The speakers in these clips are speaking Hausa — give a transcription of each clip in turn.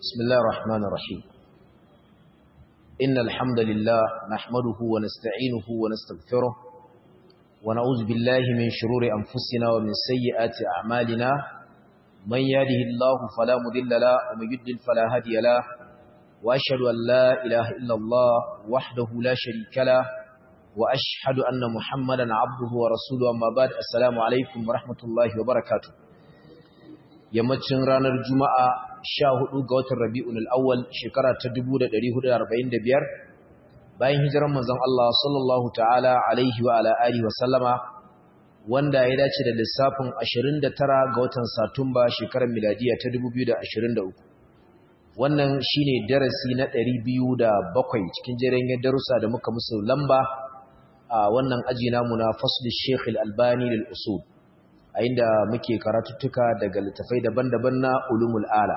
بسم الله الرحمن الرحيم إن الحمد لله نحمده ونستعينه ونستغفره ونعوذ بالله من شرور أنفسنا ومن سيئات أعمالنا من يهده الله فلا مضل له ومن يضلل فلا هادي له وأشهد أن لا إله إلا الله وحده لا شريك له وأشهد أن محمدا عبده ورسوله أما بعد السلام عليكم ورحمة الله وبركاته yammacin ranar juma'a sha hudu ga watan rabi'un al'awwal shekara ta 1445 bayan hijiran manzon Allah sallallahu ta'ala alaihi wa ala alihi wa sallama wanda ya dace da lissafin 29 ga watan satumba shekarar miladiya ta 2023 wannan shine darasi na 207 cikin jerin darussa da muka musu lamba a wannan aji namu na fasl Sheikh Al-Albani lil usul a inda muke karatuttuka daga littafai daban-daban na ulumul ala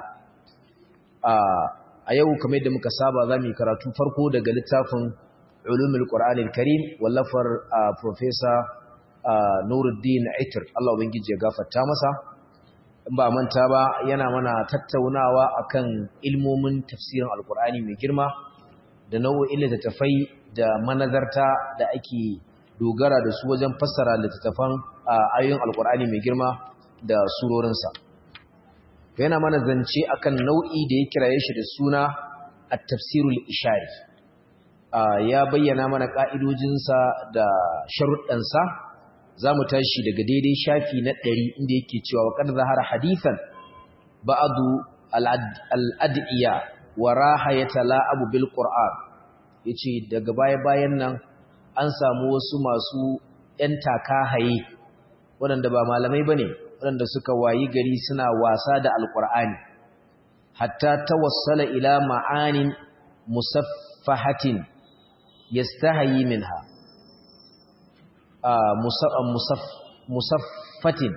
a yau kamar yadda muka saba za mu yi karatu farko daga littafin ulumul qur'anil karim wallafar professor nuruddin aitir Allah ubangiji ya gafarta masa in ba manta ba yana mana tattaunawa akan ilmomin tafsirin alqur'ani mai girma da nau'o'in littattafai da manazarta da ake dogara da su wajen fassara littattafan ayoyin alkur'ani mai girma da surorinsa yana mana zance akan nau'i da ya kiraye shi da suna at-tafsirul ishari ya bayyana mana ka'idojinsa da sharuɗansa za mu tashi daga daidai shafi na ɗari inda yake cewa wa kan zahara hadithan ba'adu al'ad'iya wa raha ya tala'abu bil qur'an yace daga baya-bayan nan an samu wasu masu ‘yan takahaye waɗanda ba malamai ba ne waɗanda suka wayi gari suna wasa da alƙur'ani hatta ta wasala ila ma'anin musaffahatin ya stahayi min ha musaffatin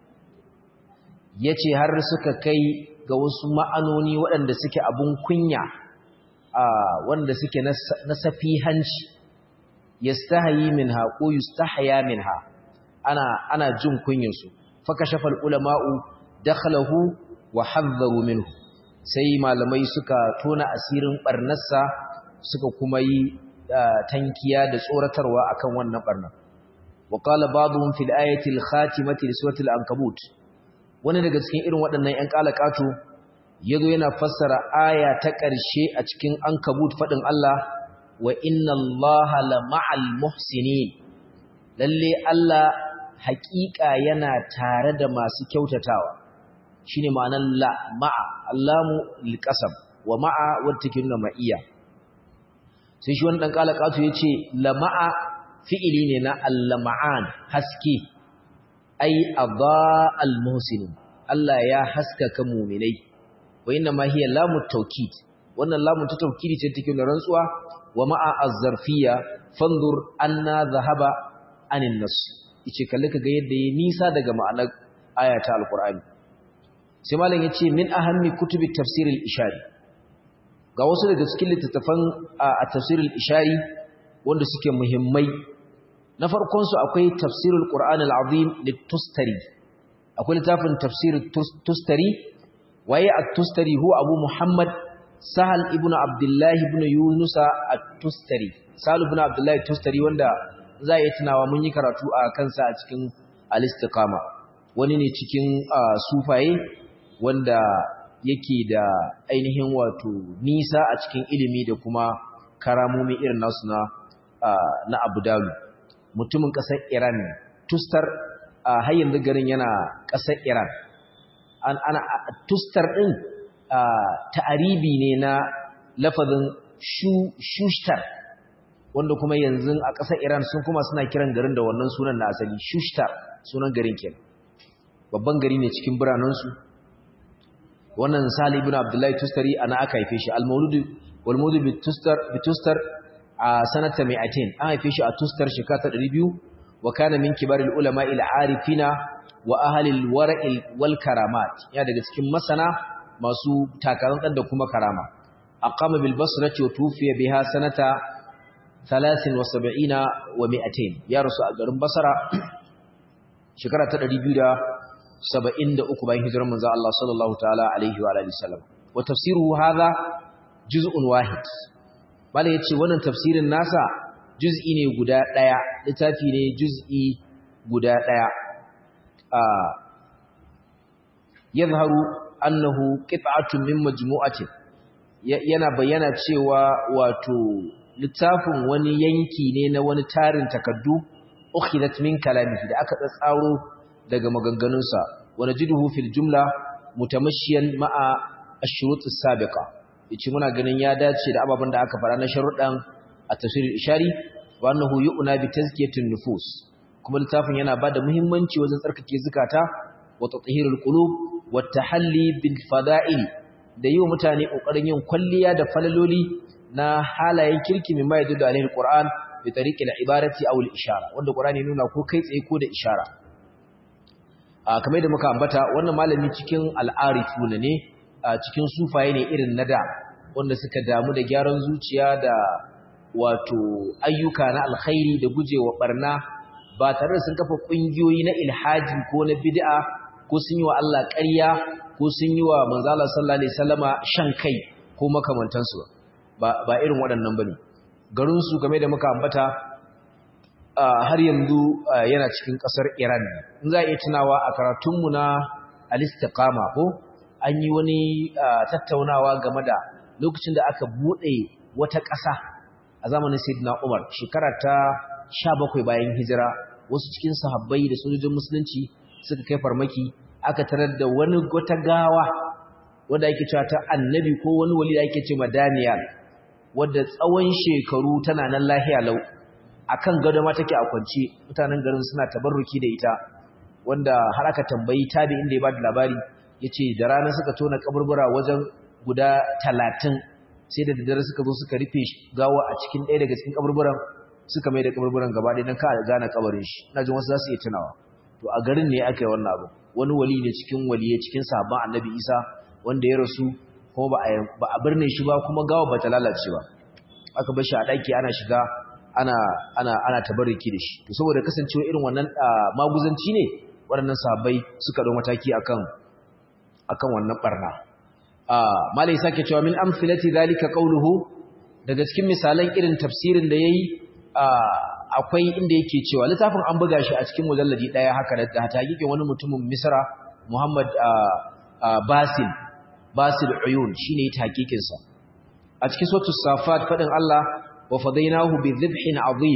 ya ce har suka kai ga wasu ma'anoni waɗanda suke abun kunya wanda suke na safihanci yastahayi minha ko yustahya minha ana ana jin kunyar su fakashafa ulama'u dakhalahu wa hadharu minhu sai malamai suka tona asirin barnarsa suka kuma yi tankiya da tsoratarwa akan wannan barnar wa qala ba'dhum fil ayati al khatimati li surati al ankabut wani daga cikin irin waɗannan ƴan kalakatu yazo yana fassara aya ta ƙarshe a cikin ankabut fadin Allah wa inna allaha la ma'al muhsinin lalle Allah haƙiƙa yana tare da masu kyautatawa shine ma'anar la ma'a allamu liqasam wa ma'a wata take nuna ma'iya sai shi wani dan kalakatu yace la ma'a fi'ili ne na allama'an haske ai adaa al muhsinin Allah ya haskaka mu'minai wa inna ma hiya lamu tawkid wannan lamun ta tawkidi ce take nuna rantsuwa wa ma'a az-zarfiyya fanzur anna dhahaba anin nas yace kalle kaga yadda yayi nisa daga ma'anar ayata alqur'ani sai malam yace min ahammi kutubi tafsir al-ishari ga wasu daga cikin littattafan a tafsir al-ishari wanda suke muhimmai na farkon su akwai tafsir al-qur'an al-azim lit-tustari akwai littafin tafsir tustari waye at-tustari huwa abu muhammad Sahal ibn Abdullah ibn Yunusa at-Tustari Sahal ibn Abdullah at-Tustari wanda za yi tunawa mun yi karatu a kansa a cikin al-Istiqama wani ne cikin sufaye wanda yake da ainihin wato nisa a cikin ilimi da kuma karamomi irin nasu na na Abu Dawud mutumin kasar Iran Tustar har yanzu garin yana kasar Iran an ana Tustar din ta'aribi ne na lafazin shushtar wanda kuma yanzu a ƙasar Iran sun kuma suna kiran garin da wannan sunan na asali shushtar sunan garin kenan babban gari ne cikin biranensu wannan Sali ibn Abdullahi Tustari ana aka haife shi al-Maulud wal Maulud bi Tustar bi Tustar a sanata 200 an haife shi a Tustar shekara 200 wa kana min kibaril ulama il arifina wa ahli al-wara'il wal karamat ya daga cikin masana masu takarar da kuma karama aqama bil basrati wa tufiya biha sanata 73 wa 200 ya rasu a garin basra shekara ta 273 bayan hijirar manzo Allah sallallahu ta'ala alaihi wa alihi wasallam wa tafsiruhu hadha juz'un wahid bala yace wannan tafsirin nasa juz'i ne guda daya littafi ne juz'i guda daya a yadhharu annahu qit'atun min majmu'atin yana bayyana cewa wato littafin wani yanki ne na wani tarin takaddu ukhilat min kalamihi da aka tsaro daga maganganunsa wa najiduhu fil jumla mutamashiyan ma'a ash-shurut as-sabiqa yace muna ganin ya dace da ababen da aka fara na sharuɗan a tafsir ishari wa annahu yu'na bi tazkiyatin nufus kuma littafin yana bada muhimmanci wajen tsarkake zakata wa tathhirul qulub wa tahalli bil fada'il da yi wa mutane kokarin yin kwalliya da falaloli na halayen kirki mai mai da alaihi qur'an bi tariqil ibarati aw al ishara wanda qur'ani nuna ko kai tsaye ko da ishara a kamar da muka ambata wannan malami cikin al'arifuna ne a cikin sufaye ne irin na da wanda suka damu da gyaran zuciya da wato ayyuka na alkhairi da gujewa barna ba tare da sun kafa kungiyoyi na ilhaji ko na bid'a ko sun yi wa Allah ƙarya ko sun yi wa manzala sallallahu alaihi wasallama shan kai ko makamantansu ba ba irin waɗannan bane garin su game da muka ambata har yanzu yana cikin ƙasar Iran in za a iya tunawa a karatunmu na al-istiqama ko an yi wani tattaunawa game da lokacin da aka bude wata ƙasa a zamanin Sayyidina Umar shekara ta 17 bayan hijira wasu cikin sahabbai da sojojin musulunci suka kai farmaki aka tarar da wani wata gawa wanda ake cewa ta annabi ko wani wali da ake cewa Daniel wanda tsawon shekaru tana nan lahiya lau akan gado ma take a kwance mutanen garin suna tabarruki da ita wanda har aka tambayi tabi inda ya bada labari yace da rana suka tona kaburbura wajen guda 30 sai da daddare suka zo suka rufe gawa a cikin ɗaya daga cikin kaburburan suka mai da kaburburan gaba ɗaya dan ka gane kabarin shi ina jin wasu za su iya tunawa to a garin ne aka yi wannan abu wani wali ne cikin waliye cikin sahabban annabi isa wanda ya rasu kuma ba a birne shi ba kuma gawa ba ta lalace ba aka bar shi a ɗaki ana shiga ana ana ana tabarruki da shi to saboda kasancewa irin wannan maguzanci ne waɗannan sahabbai suka dau mataki akan akan wannan barna malai sake cewa min amsilati zalika qawluhu daga cikin misalan irin tafsirin da yayi akwai inda yake cewa littafin an buga shi a cikin mujalladi daya haka da taqiqin wani mutumin Misra Muhammad Basil Basil Uyun shine taqiqin sa a cikin suratul Safat fadin Allah wa fadainahu bi dhibhin azim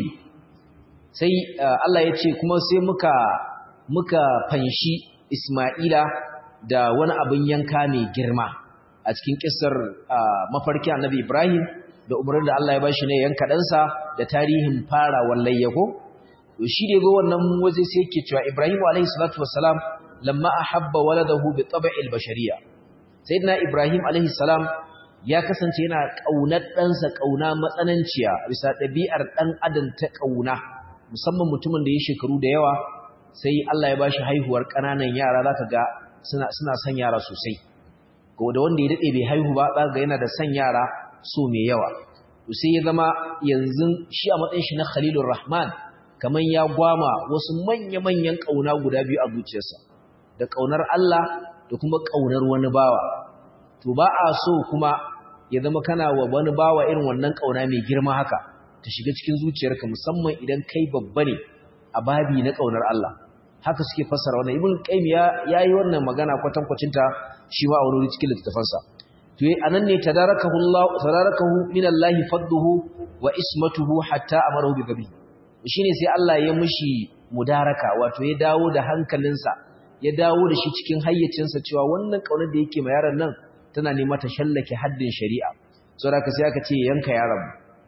sai Allah ya ce kuma sai muka muka fanshi Isma'ila da wani abin yanka mai girma a cikin kissar mafarki Annabi Ibrahim da umarnin da Allah ya bashi ne yanka ɗansa da tarihin fara wallayya ko to shi da go wannan waje sai yake cewa Ibrahim alayhi salatu wassalam lamma ahabba waladahu bi tab'il bashariyya sayyidina Ibrahim alayhi salam ya kasance yana kaunar ɗansa kauna matsananciya bisa ɗabi'ar ɗan adam ta kauna musamman mutumin da ya shekaru da yawa sai Allah ya bashi haihuwar ƙananan yara zaka ga suna suna son yara sosai ko da wanda ya dade bai haihu ba zaka ga yana da son yara so mai yawa sai ya zama yanzu shi a matsayin shi na Khalilur Rahman kaman ya gwama wasu manya-manyan kauna guda biyu a zuciyarsa da kaunar Allah da kuma kaunar wani bawa to ba a so kuma ya zama kana wa wani bawa irin wannan kauna mai girma haka ta shiga cikin zuciyarka musamman idan kai babba ne a babi na kaunar Allah haka suke fassara wannan ibn qayyim ya yayi wannan magana kwatankwacin ta shi ma a wani cikin littafansa to anan ne tadarakahu Allah tadarakahu min Allah fadduhu wa ismatuhu hatta amarahu bi gabi shine sai Allah ya mishi mudaraka wato ya dawo da hankalinsa ya dawo da shi cikin hayyacinsa cewa wannan kaunar da yake ma yaron nan tana nema ta shallake haddin shari'a saboda sai aka ce yanka yaron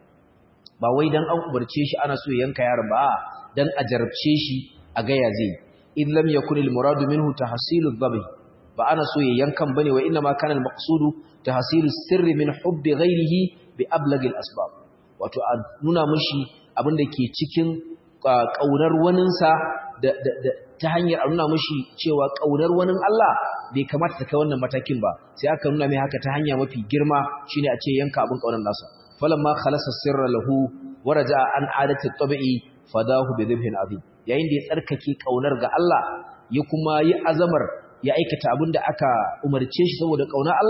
ba wai dan an umarce shi ana so ya yanka yaron ba dan a jarabce shi a ga ya zai in lam yakun al muradu minhu tahsilu dhabh ba ana so ya yankan bane wa inna ma kana al maqsudu tahsilu sirri min hubbi ghayrihi bi ablagh al asbab wato a nuna mishi abin da ke cikin kaunar waninsa da ta hanyar a nuna mishi cewa kaunar wanin Allah bai kamata ta kai wannan matakin ba sai aka nuna mai haka ta hanya mafi girma shine a ce yanka abin kaunar nasa falamma khalasa sirra lahu waraja an adati tabi'i fadahu bi dhibhin azim yayin da ya tsarkake kaunar ga Allah ya kuma yi azamar ya aikata abin da aka umarce shi saboda kaunar Allah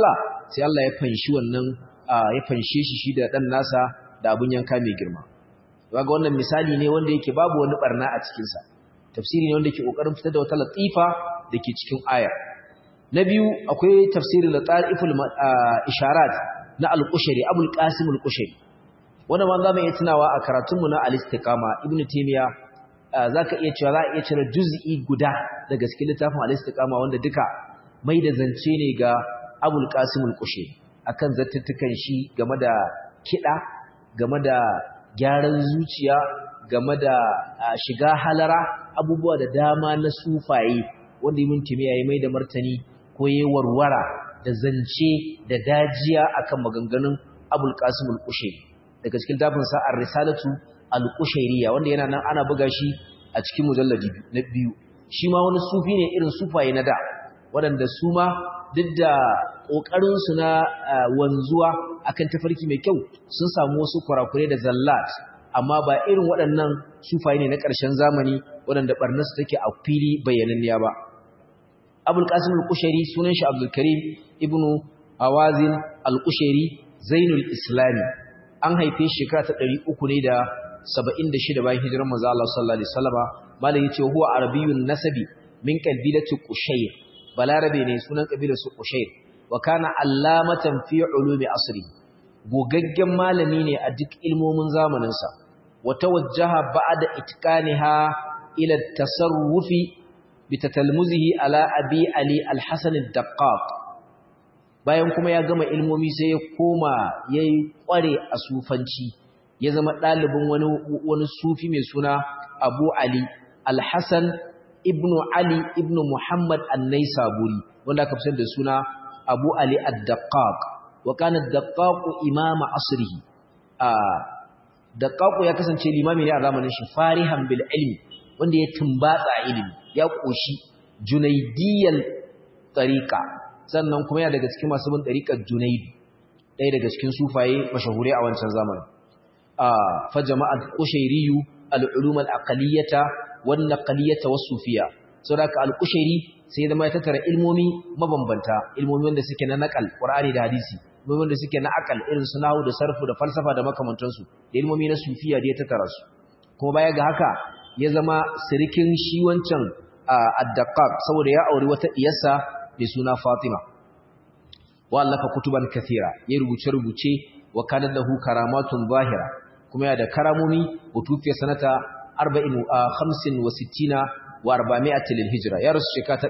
sai Allah ya fanshi wannan ya fanshe shi shi da dan nasa da abun yanka mai girma kaga wannan misali ne wanda yake babu wani barna a cikin sa tafsiri ne wanda yake kokarin fitar da wata latifa dake cikin aya na biyu akwai tafsirin lataiful isharat na al-Qushayri Abul Qasim al-Qushayri wanda ma zamu iya tunawa a karatunmu na al-Istiqama Ibn Taymiyyah zaka iya cewa za a iya cire juz'i guda daga cikin littafin al-Istiqama wanda duka mai da zance ne ga Abul Qasim al-Qushayri akan zattutukan shi game da kida game da gyaran zuciya game da shiga halara abubuwa da dama na sufaye wanda Ibn Taymiyyah ya mai da martani ko yayi warwara da zance da dajiya akan maganganun Abul Qasim al-Qushayri daga cikin tafin sa Ar-Risalatu al-Qushayriya wanda yana nan ana buga shi a cikin mujalladi na biyu shi ma wani sufi ne irin sufaye na da waɗanda su ma duk da kokarin su na wanzuwa akan tafarki mai kyau sun samu wasu kurakure da zallat amma ba irin waɗannan sufaye ne na ƙarshen zamani waɗanda barnasu take a fili bayyananniya ba Abul Qasim al-Qushayri sunan shi Abdul Karim ibnu Hawazin al-Qushayri Zainul Islami an haife shi shekara ta 300 ne da 76 bayan hijirar manzo Allah sallallahu alaihi wasallama malai yace huwa arabiyyun nasabi min qabilati Qushayr balarabe ne sunan kabilar su Qushayr wa kana allamatan fi ulumi asri gogaggen malami ne a duk ilmomin zamanin sa wa tawajjaha ba'da itqaniha ila at-tasarrufi bitatalmuzihi ala abi ali al-hasan ad-daqqaq bayan kuma ya gama ilmomi sai ya koma yayi kware a sufanci ya zama dalibin wani wani sufi mai suna abu ali al-hasan ibnu ali ibnu muhammad an-naisaburi wanda aka fi da suna abu ali ad-daqqaq wa kana ad-daqqaq imama asrihi a daqqaq ya kasance limami ne a zamanin shi farihan bil ilmi wanda ya tumbatsa ilimi ya ƙoshi junaidiyar ɗariƙa sannan kuma yana daga cikin masu bin ɗariƙar junaidu ɗaya daga cikin sufaye mashahure a wancan zamanin fa jama'at qushayriyyu al-ulum al-aqliyata wan naqliyata was-sufiyya saboda al-qushayri sai zama ya tattara ilmomi mabambanta ilmomi wanda suke na naqal qur'ani da hadisi ilmomi wanda suke na aqal irin su nahwu da sarfu da falsafa da makamantansu da ilmomi na sufiya da ya tattara su kuma baya ga haka ya zama sirikin shi wancan addaqaq saboda ya auri wata diyarsa mai suna Fatima wallafa kutuban kathira ya rubuce rubuce wa kana lahu karamatun zahira kuma ya da karamomi utufiya sanata 40 65 wa 400 lil hijra ya rasu shekara ta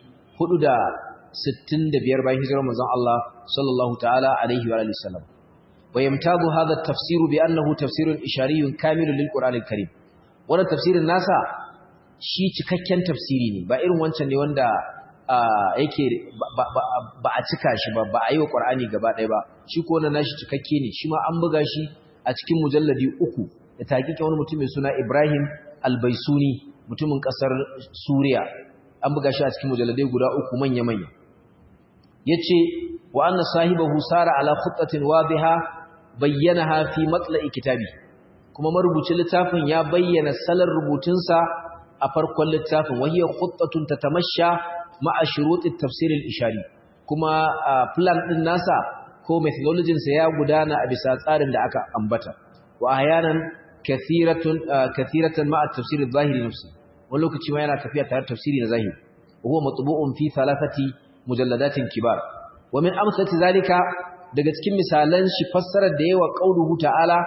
465 bayan hijirar manzon Allah sallallahu ta'ala alaihi wa alihi wasallam wa yamtazu hadha at-tafsir bi annahu tafsirun ishariyun kamilun lil qur'anil karim wannan tafsirin nasa shi cikakken tafsiri ne ba irin wancan ne wanda yake ba a cika shi ba ba a yi wa ƙwar'ani gaba ɗaya ba shi ko wannan nashi cikakke ne shi ma an buga shi a cikin mujalladi uku da taƙiƙe wani mutum mai suna ibrahim albaisuni mutumin ƙasar suriya an buga shi a cikin mujalladai guda uku manya-manya ya ce wa anna sahibahu sara ala khuttatin wadiha bayyana fi matla'i kitabi kuma marubucin littafin ya bayyana salar rubutunsa a farkon littafin wahiyar khuttatun tatamasha ma'a shurutit tafsir al-ishari kuma plan din nasa ko methodology sa ya gudana a bisa tsarin da aka ambata wa ahyanan kathiratun kathiratan ma'a tafsir al-zahiri nafsi wani lokaci ma yana tafiya tare tafsiri na zahiri huwa matbu'un fi thalathati mujalladatin kibar wa min amsalati zalika daga cikin misalan shi fassarar da yawa qauluhu ta'ala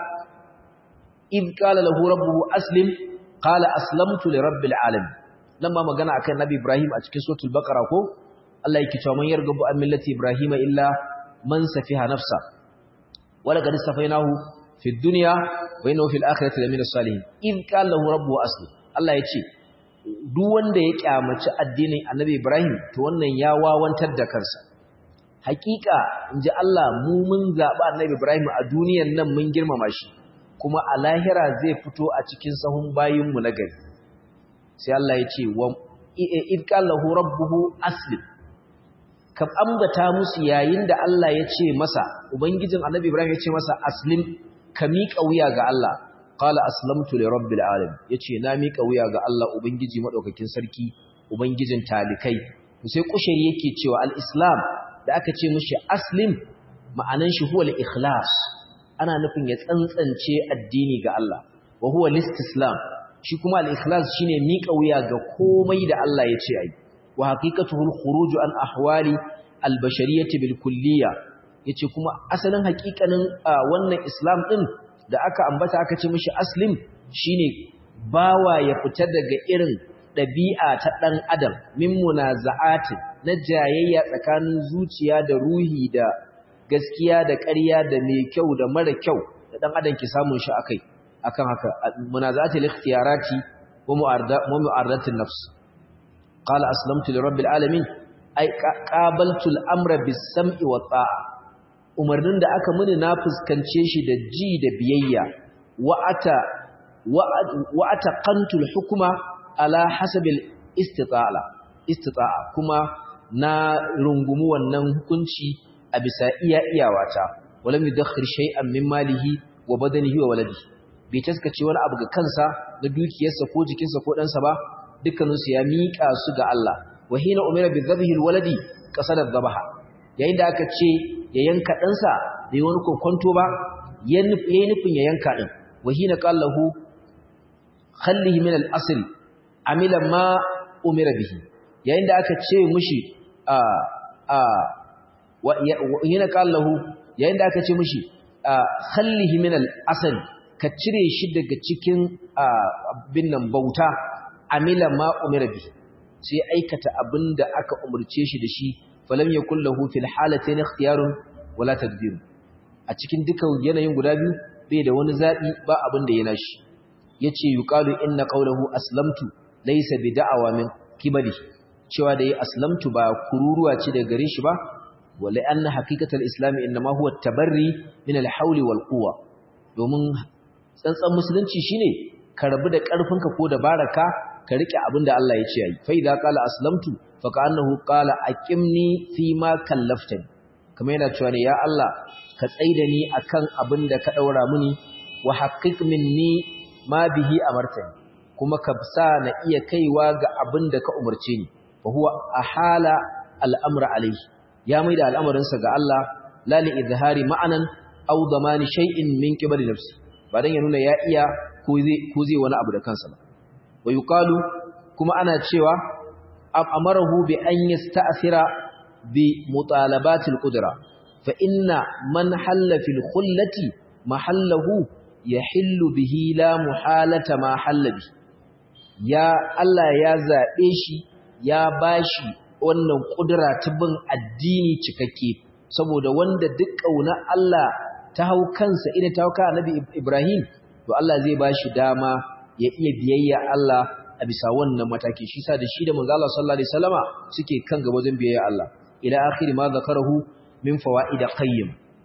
id qala lahu rabbuhu aslim qala aslamtu li rabbil alamin nan ma magana akan nabi ibrahim a cikin suratul baqara ko Allah yake cewa man yargabu an millati ibrahima illa man safiha nafsa wala qad safainahu fid dunya wa innahu fil akhirati lamina salihin id qala lahu rabbuhu aslim Allah yace duk wanda ya kyamaci addinin annabi ibrahim to wannan ya wawantar da kansa hakika inji Allah mu mun zaba annabi ibrahim a duniyan nan mun girmama shi kuma a lahira zai fito a cikin sahun bayinmu na gari sai Allah ya ce wa idqalahu rabbuhu aslim ka ambata musu yayin da Allah ya ce masa ubangijin annabi Ibrahim ya ce masa aslim ka miƙa wuya ga Allah qala aslamtu li rabbil alamin yace na miƙa wuya ga Allah ubangiji madaukakin sarki ubangijin talikai sai kushari yake cewa al-islam da aka ce mishi aslim ma'anan shi huwa al-ikhlas ana nufin ya tsantsance addini ga Allah wa huwa al-istislam shi kuma al-ikhlas shine miƙa wuya ga komai da Allah ya ce ai wa haqiqatuhu al-khuruj an ahwali al-bashariyyah bil kulliyya yace kuma asalin haƙiƙanin wannan islam din da aka ambata aka ce mishi aslim shine bawa ya fita daga irin ɗabi'a ta ɗan adam min munaza'atin na jayayya tsakanin zuciya da ruhi da gaskiya da ƙarya da mai kyau da mara kyau da ɗan adam ke samun shi akai akan haka munaza'atil ikhtiyarati wa mu'aradatin nafs qala aslamtu lirabbil alamin ay qabaltu al-amra bis-sam'i wa ta'a umarnin da aka muni na fuskance shi da ji da biyayya wa ata wa ataqantu al-hukma ala hasabil istita'a istita'a kuma na rungumu wannan hukunci a bisa iya iyawata walam yudakhir shay'an min malihi wa badanihi wa waladihi bai taskace wani abu ga kansa na dukiyarsa ko jikinsa ko ɗansa ba dukkaninsu ya miƙa su ga Allah wa hina umira bi dhabhi alwaladi qasada dhabaha yayin da aka ce ya yanka ɗansa bai wani kokonto ba yayin nufin ya yanka din wa hina qallahu khallihi min al-asl amila ma umira bihi yayin da aka ce mushi a a wa hina qallahu yayin da aka ce mushi khallihi min al-asl ka cire shi daga cikin binnan bauta amila ma umira bi sai aikata abinda aka umurce shi da shi falam yakul lahu fil halatayn ikhtiyarun wala tadbir a cikin dukan yanayin guda biyu bai da wani zabi ba abin da yana shi yace yuqalu inna qawluhu aslamtu laysa bi da'awa min kibali cewa da yi aslamtu ba kururuwa ce daga gare shi ba wala anna haqiqatul islam inma huwa at-tabarri min al-hawli wal quwwa domin tsantsan musulunci shine ka rabu da ƙarfinka ko dabaraka ka rike abin da Allah ya ce yi fa idza qala aslamtu fa ka'annahu qala aqimni fi ma kallaftani kamar yana cewa ne ya Allah ka tsaida ni akan abin da ka daura mini wa haqqiq minni ma bihi amartani kuma ka sa na iya kaiwa ga abin da ka umarce ni fa huwa ahala al'amra alayhi ya maida al'amarinsa ga Allah la li izhari ma'anan aw damani shay'in min qibali nafsi ba dan ya nuna ya iya ko zai wani abu da kansa ba wa yuqalu kuma ana cewa amarahu bi an yasta'thira bi mutalabatil qudra fa inna man halla fil khullati mahallahu yahillu bihi la muhalata ma halla bi ya Allah ya zabe shi ya bashi wannan kudura ta bin addini cikakke saboda wanda duk kauna Allah ta hau kansa ina ta hau kan Annabi Ibrahim to Allah zai bashi dama ya iya biyayya Allah a bisa wannan mataki shi sa da shi da manzo Allah sallallahu alaihi wasallama suke kan gaba wajen biyayya Allah ila akhir ma zakarahu min fawaid qayyim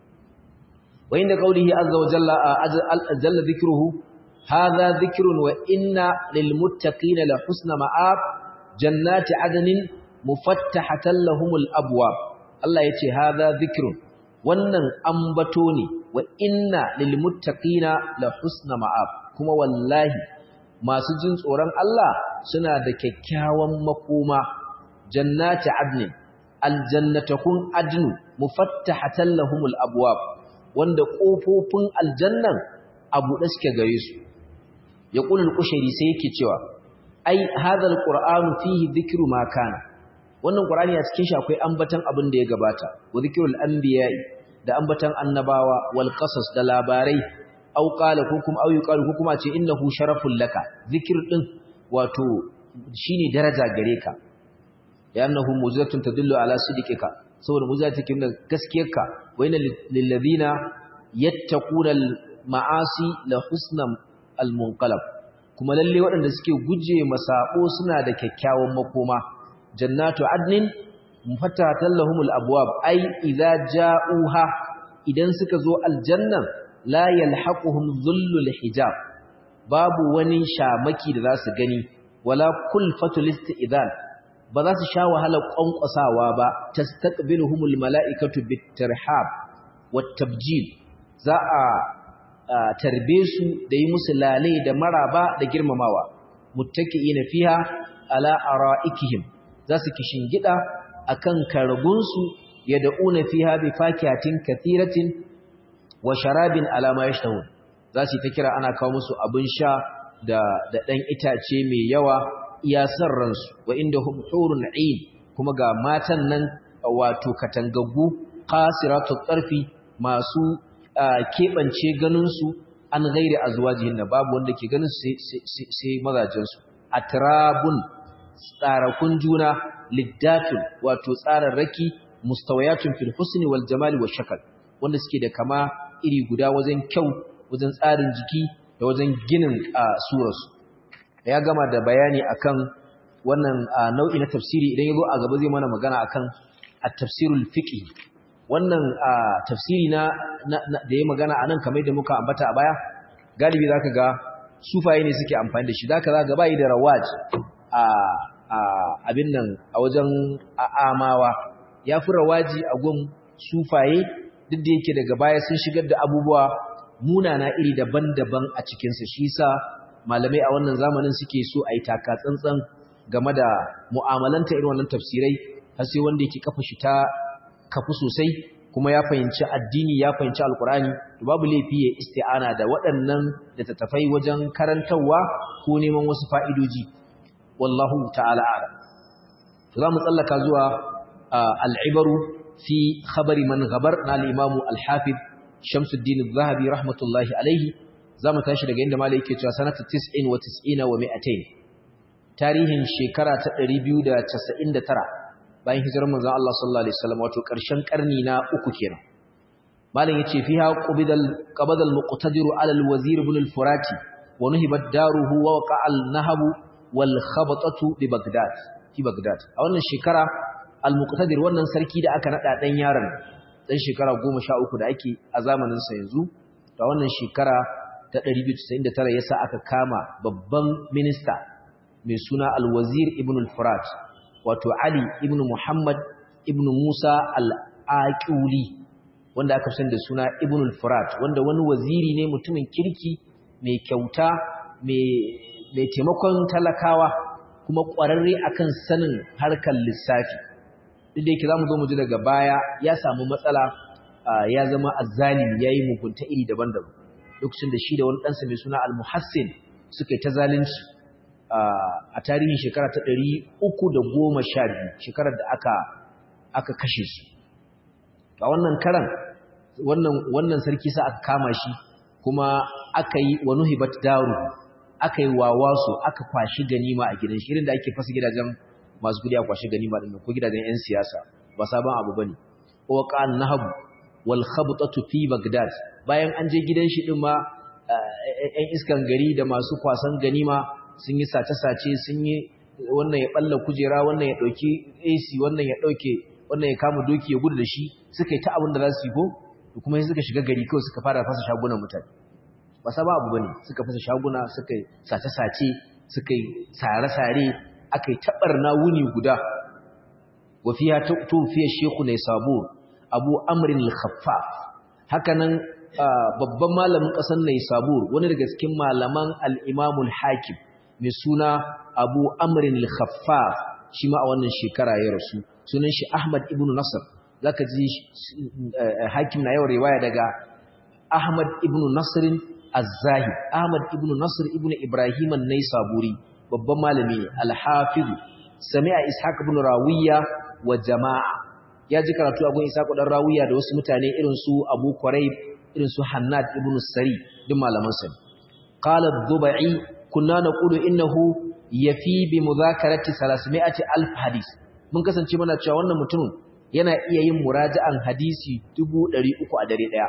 wa inda qawlihi azza wa jalla jalla dhikruhu hadha dhikrun wa inna lil muttaqina la husna ma'ab jannati adnin mufattahatan lahumul abwab Allah yace hadha dhikrun wannan ambato ne wa inna lil muttaqina la husna ma'ab kuma wallahi masu jin tsoron Allah suna da kyakkyawan makoma jannati adnin aljannatakun adnu mufattahatan lahumul abwab wanda kofofin aljannan abu da suke gare su yaqulu al-qushayri sai yake cewa ai hadha al-qur'anu fihi dhikru ma kana wannan qur'ani a cikin shi akwai ambatan abin da ya gabata wa dhikrul anbiya'i da ambatan annabawa wal qasas da labarai au qala ko kuma au yuqalu ko kuma ce innahu sharaful laka zikir din wato shine daraja gare ka ya annahu mujizatun tadullu ala sidqika saboda mujiza take nuna gaskiyarka wa inna lil ladina yattaquna al ma'asi la husnam al munqalab kuma lalle waɗanda suke guje masabo suna da kyakkyawan makoma jannatu adnin mufattahatan lahumul abwab ai idza ja'uha idan suka zo aljannan la yalhaquhum dhullul hijab babu wani shamaki da zasu gani wala kulfatul isti'dan ba za su sha wahalar kwankwasawa ba tastaqbiluhumul mala'ikatu bitarhab wattabjil za a tarbe su da yi musu lale da maraba da girmamawa muttaqiina fiha ala ara'ikihim za su kishingida akan karagunsu yad'una fiha bi fakihatin kathiratin wa sharabin ala ma yashtahun za su ta kira ana kawo musu abin sha da da dan itace mai yawa iya san ransu wa indahum hurun 'ain kuma ga matan nan wato katangaggu qasiratut tarfi masu keɓance ganinsu an gairi a zuwa jihin babu wanda ke ganin sai mazajensu a turabun tsarakun juna liddatun wato tsararraki mustawayatun fil husni wal jamali wa shakal wanda suke da kama iri guda wajen kyau wajen tsarin jiki da wajen ginin surarsu ya gama da bayani akan wannan nau'i na tafsiri idan ya zo a gaba zai mana magana akan at-tafsirul fiqhi wannan tafsiri na da ya magana anan kamar da muka ambata a baya galibi zaka ga sufaye ne suke amfani da shi zaka za ga bai da rawaj a abin nan a wajen amawa yafi rawaji a gun sufaye duk da yake daga baya sun shigar da abubuwa munana iri daban-daban a cikin sa shi yasa malamai a wannan zamanin suke so a yi taka tsantsan game da mu'amalanta irin wannan tafsirai har sai wanda yake kafa shi ta kafu sosai kuma ya fahimci addini ya fahimci alkurani to babu laifi ya isti'ana da waɗannan da tattafai wajen karantarwa ko neman wasu fa'idoji wallahu ta'ala a'lam to zamu tsallaka zuwa al-ibaru fi khabari man ghabar na al-imam al-hafiz Shamsuddin az-Zahabi rahmatullahi alayhi zamu tashi daga inda malai yake cewa sanata 90 wa 90 wa 200 tarihin shekara ta 299 bayan hijirar manzon Allah sallallahu alaihi wasallam wato ƙarshen ƙarni na uku kenan malam yace fiha qubidal qabadal muqtadiru ala al-wazir ibn al-furati wa nuhibat daruhu wa waqa al-nahab wal khabatatu bi baghdad fi baghdad a wannan shekara al-muqtadir wannan sarki da aka nada dan yaron dan shekara 13 da ake a zamanin sa yanzu da wannan shekara ta 299 yasa aka kama babban minista mai suna al-wazir ibn al-furat wato Ali ibn Muhammad ibn Musa al-Aqili wanda aka san da suna Ibn al-Furat wanda wani waziri ne mutumin kirki mai kyauta mai taimakon talakawa kuma ƙwararre akan sanin harkar lissafi duk da yake zamu zo mu ji daga baya ya samu matsala ya zama azzalimi yayi mugunta iri daban-daban lokacin da shi da wani ɗansa mai suna al-Muhassin suka yi ta zalunci a tarihin shekara ta ɗari uku da goma sha biyu shekarar da aka aka kashe su a wannan karan wannan sarki sa aka kama shi kuma aka yi wa nuhibat daru aka yi wawasu aka kwashi ganima a gidan shi irin da ake fasa gidajen masu gudi a kwashi ganima din ko gidajen yan siyasa ba sabon abu bane wa qan nahabu wal khabtatu fi bagdad bayan an je gidan shi din ma yan iskan gari da masu kwasan ganima sun yi sace-sace sun yi wannan ya balla kujera wannan ya dauki AC wannan ya dauke wannan ya kama doki ya gudu da shi suka yi ta abin da za su yi ko kuma suka shiga gari kawai suka fara fasa shagunan mutane ba sa ba abu bane suka fasa shaguna suka yi sace-sace suka yi sare-sare aka yi tabarna wuni guda wa fiha tufiya shekhu ne sabo abu amrin al-khaffaf haka nan babban malamin ƙasar ne sabur wani daga cikin malaman al-imamul hakim mai suna abu amrin al-khaffaf shi ma a wannan shekara ya rasu sunan shi ahmad ibn nasr zaka ji hakim na yawan riwaya daga ahmad ibn nasr az-zahid ahmad ibn nasr ibn ibrahim an-naisaburi babban malami ne al-hafiz sami'a ishaq ibn rawiya wa jama'a ya ji karatu a gun ishaq dan rawiya da wasu mutane irin su abu quraib irin su hannad ibn sari duk malaman sa qala ad-dubai kunna naqulu innahu yafi bi mudhakarati 300 alf hadis mun kasance muna cewa wannan mutumin yana iya yin muraja'an hadisi 300 a dare daya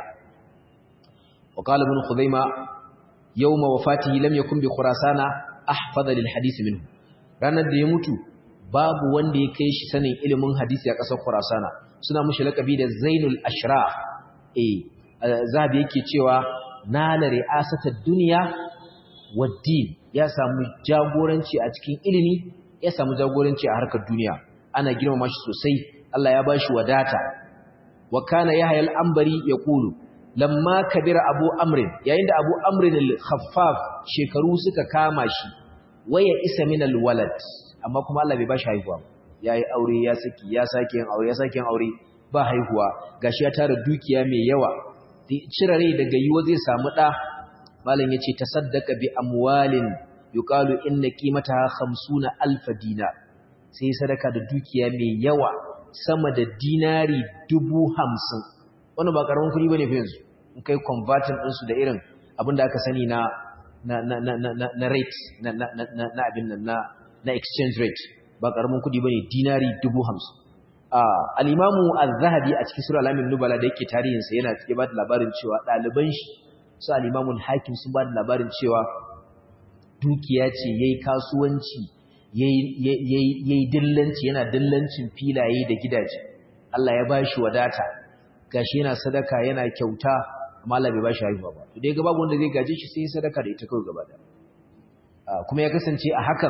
wa qala ibn khuzaima yawma wafatihi lam yakun bi khurasana ahfadha lil hadisi minhu ranar da ya mutu babu wanda ya kai shi sanin ilimin hadisi a ƙasar khurasana suna mushi lakabi da zainul ashraf eh zabi yake cewa nala ri'asatar duniya waddin ya samu jagoranci a cikin ilimi ya samu jagoranci a harkar duniya ana girmama shi sosai Allah ya bashi wadata wa kana yahya al-anbari yaqulu lamma kabira abu amrin yayin da abu amrin al-khaffaf shekaru suka kama shi waya isa min al-walad amma kuma Allah bai bashi haihuwa yayi aure ya saki ya sake yin aure ya sake yin aure ba haihuwa gashi ya tara dukiya mai yawa cire rai daga yiwa zai samu ɗa malam ya ce ta saddaka bi amwalin yuqalu inna qimataha 50 alf dinar sai sadaka da dukiya mai yawa sama da dinari dubu hamsin wannan ba karamin kuɗi bane fa yanzu in kai converting ɗinsu da irin abin da aka sani na na na na na na rate na na na na abin nan na na exchange rate ba karamin kuɗi bane dinari dubu hamsin al-imamu az-zahabi a cikin sura al-amin nubala da yake tarihin sa yana cike ba da labarin cewa ɗaliban shi su al-imamu al-hakim sun ba da labarin cewa dukiya ce yayi kasuwanci yayi dillanci yana dillancin filaye da gidaje Allah ya bashi wadata gashi yana sadaka yana kyauta amma Allah bai bashi haihuwa ba to dai ga babu wanda zai gaje shi sai sadaka da ita kawai gaba da kuma ya kasance a hakan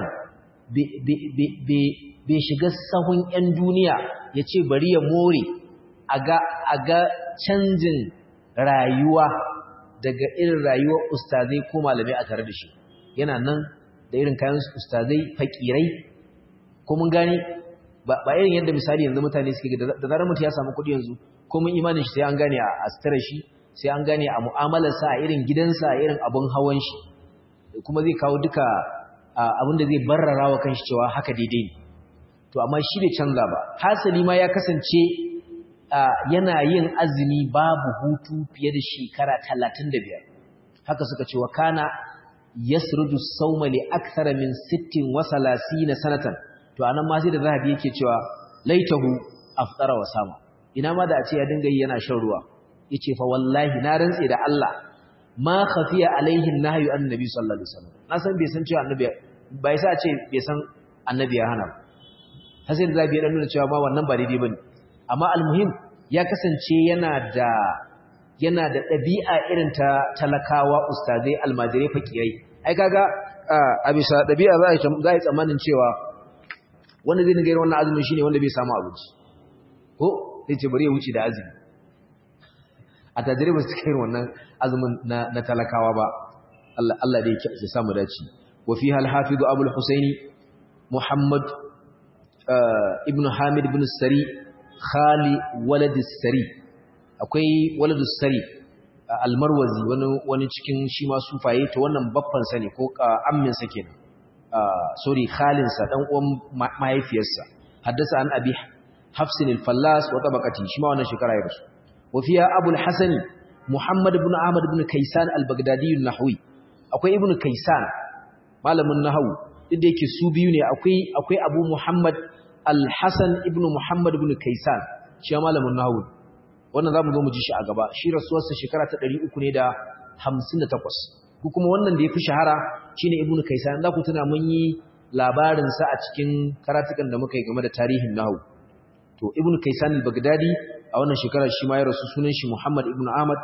bai shiga sahun yan duniya ya ce bari ya more a ga canjin rayuwa daga irin rayuwar ustazai ko malamai a tare da shi yana nan da irin kayan ustazai fakirai ko mun gani ba irin yadda misali yanzu mutane suke da zarar mutum ya samu kuɗi yanzu ko mun imanin shi sai an gane a astara shi sai an gane a mu'amalarsa a irin gidansa a irin abun hawan shi kuma zai kawo duka abin da zai barrara wa kanshi cewa haka daidai ne to amma shi bai canza ba hasali ma ya kasance yana yin azumi babu hutu fiye da shekara talatin da biyar haka suka ce wa kana yasrudu sawma li akthara min 60 wa 30 sanatan to anan ma sai da zahabi yake cewa laitahu aftara wa sama ina ma da a ce ya dinga yi yana shan ruwa yace fa wallahi na rantse da Allah ma khafiya alaihi nahyu annabi sallallahu alaihi wasallam na san bai san cewa annabi bai sa ce bai san annabi ya hana ba sai da zahabi ya dan nuna cewa ma wannan ba daidai bane amma almuhim ya kasance yana da yana da ɗabi'a irin ta talakawa ustazai almajirai fakirai ai kaga a bisa ɗabi'a za a yi tsammanin cewa wanda zai dinga yin wannan azumin shine wanda bai samu abinci ko zai ce bari ya wuce da azumi a tajirai ba su kai wannan azumin na talakawa ba Allah da ya samu dace wa fi hal hafizu abul husaini muhammad ibn hamid ibn sari khali walad sari akwai waladus sari almarwazi wani wani cikin shi ma sufaye to wannan babban sa ne ko ammin sa kenan sorry khalin sa dan uwan mahaifiyarsa haddasa an abi hafs al-fallas wa tabaqati shi ma wannan shekara ya rasu wa fiya abul hasan muhammad ibn ahmad ibn kaysan al-baghdadi an-nahwi akwai ibn kaysan malamin nahwu duk da yake su biyu ne akwai akwai abu muhammad al-hasan ibn muhammad ibn kaysan shi malamin nahwu wannan za mu zo mu ji shi a gaba shi rasuwarsa shekara ta 300 ne da 58 ko kuma wannan da ya fi shahara shine ibnu kaisan za ku tuna mun yi labarinsa a cikin karatukan da muka yi game da tarihin nahu to ibnu kaisan al-baghdadi a wannan shekarar shi ma ya rasu sunan shi muhammad ibnu ahmad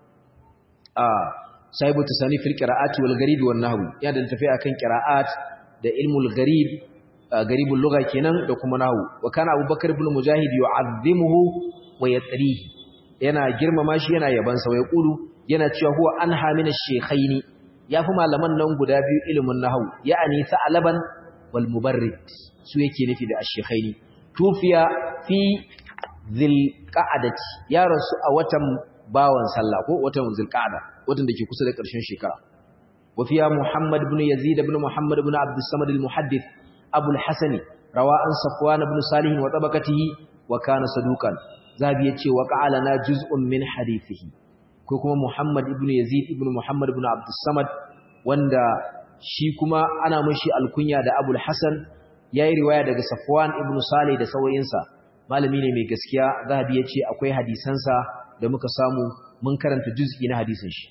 a sahibu tasani fil qira'ati wal gharib wan nahwi ya da tafi akan qira'at da ilmul gharib garibul lugha kenan da kuma nahwu wa kana abubakar ibn mujahid yu'azzimuhu wa yatrihi yana girmama shi yana yaban sa wai kulu yana cewa huwa anha min ash-shaykhaini yafi malaman nan guda biyu ilimin nahwu ya'ani sa'alaban wal mubarrid su yake nufi da ash-shaykhaini tufiya fi dhil qa'adati ya rasu a watan bawan sallah ko watan dhil qa'ada watan dake kusa da ƙarshen shekara wa fiya muhammad ibn yazid ibn muhammad ibn abd samad al-muhaddith abu al-hasani rawa an safwan ibn salih wa tabaqatihi wa kana saduqan zabi yace wa qa'alana juz'un min hadithihi ko kuma Muhammad ibn Yazid ibn Muhammad ibn Abdus Samad wanda shi kuma ana mashi alkunya da Abul Hasan yayi riwaya daga Safwan ibn Salih da sauyinsa malami ne mai gaskiya zabi yace akwai hadisansa da muka samu mun karanta juz'i na hadisin shi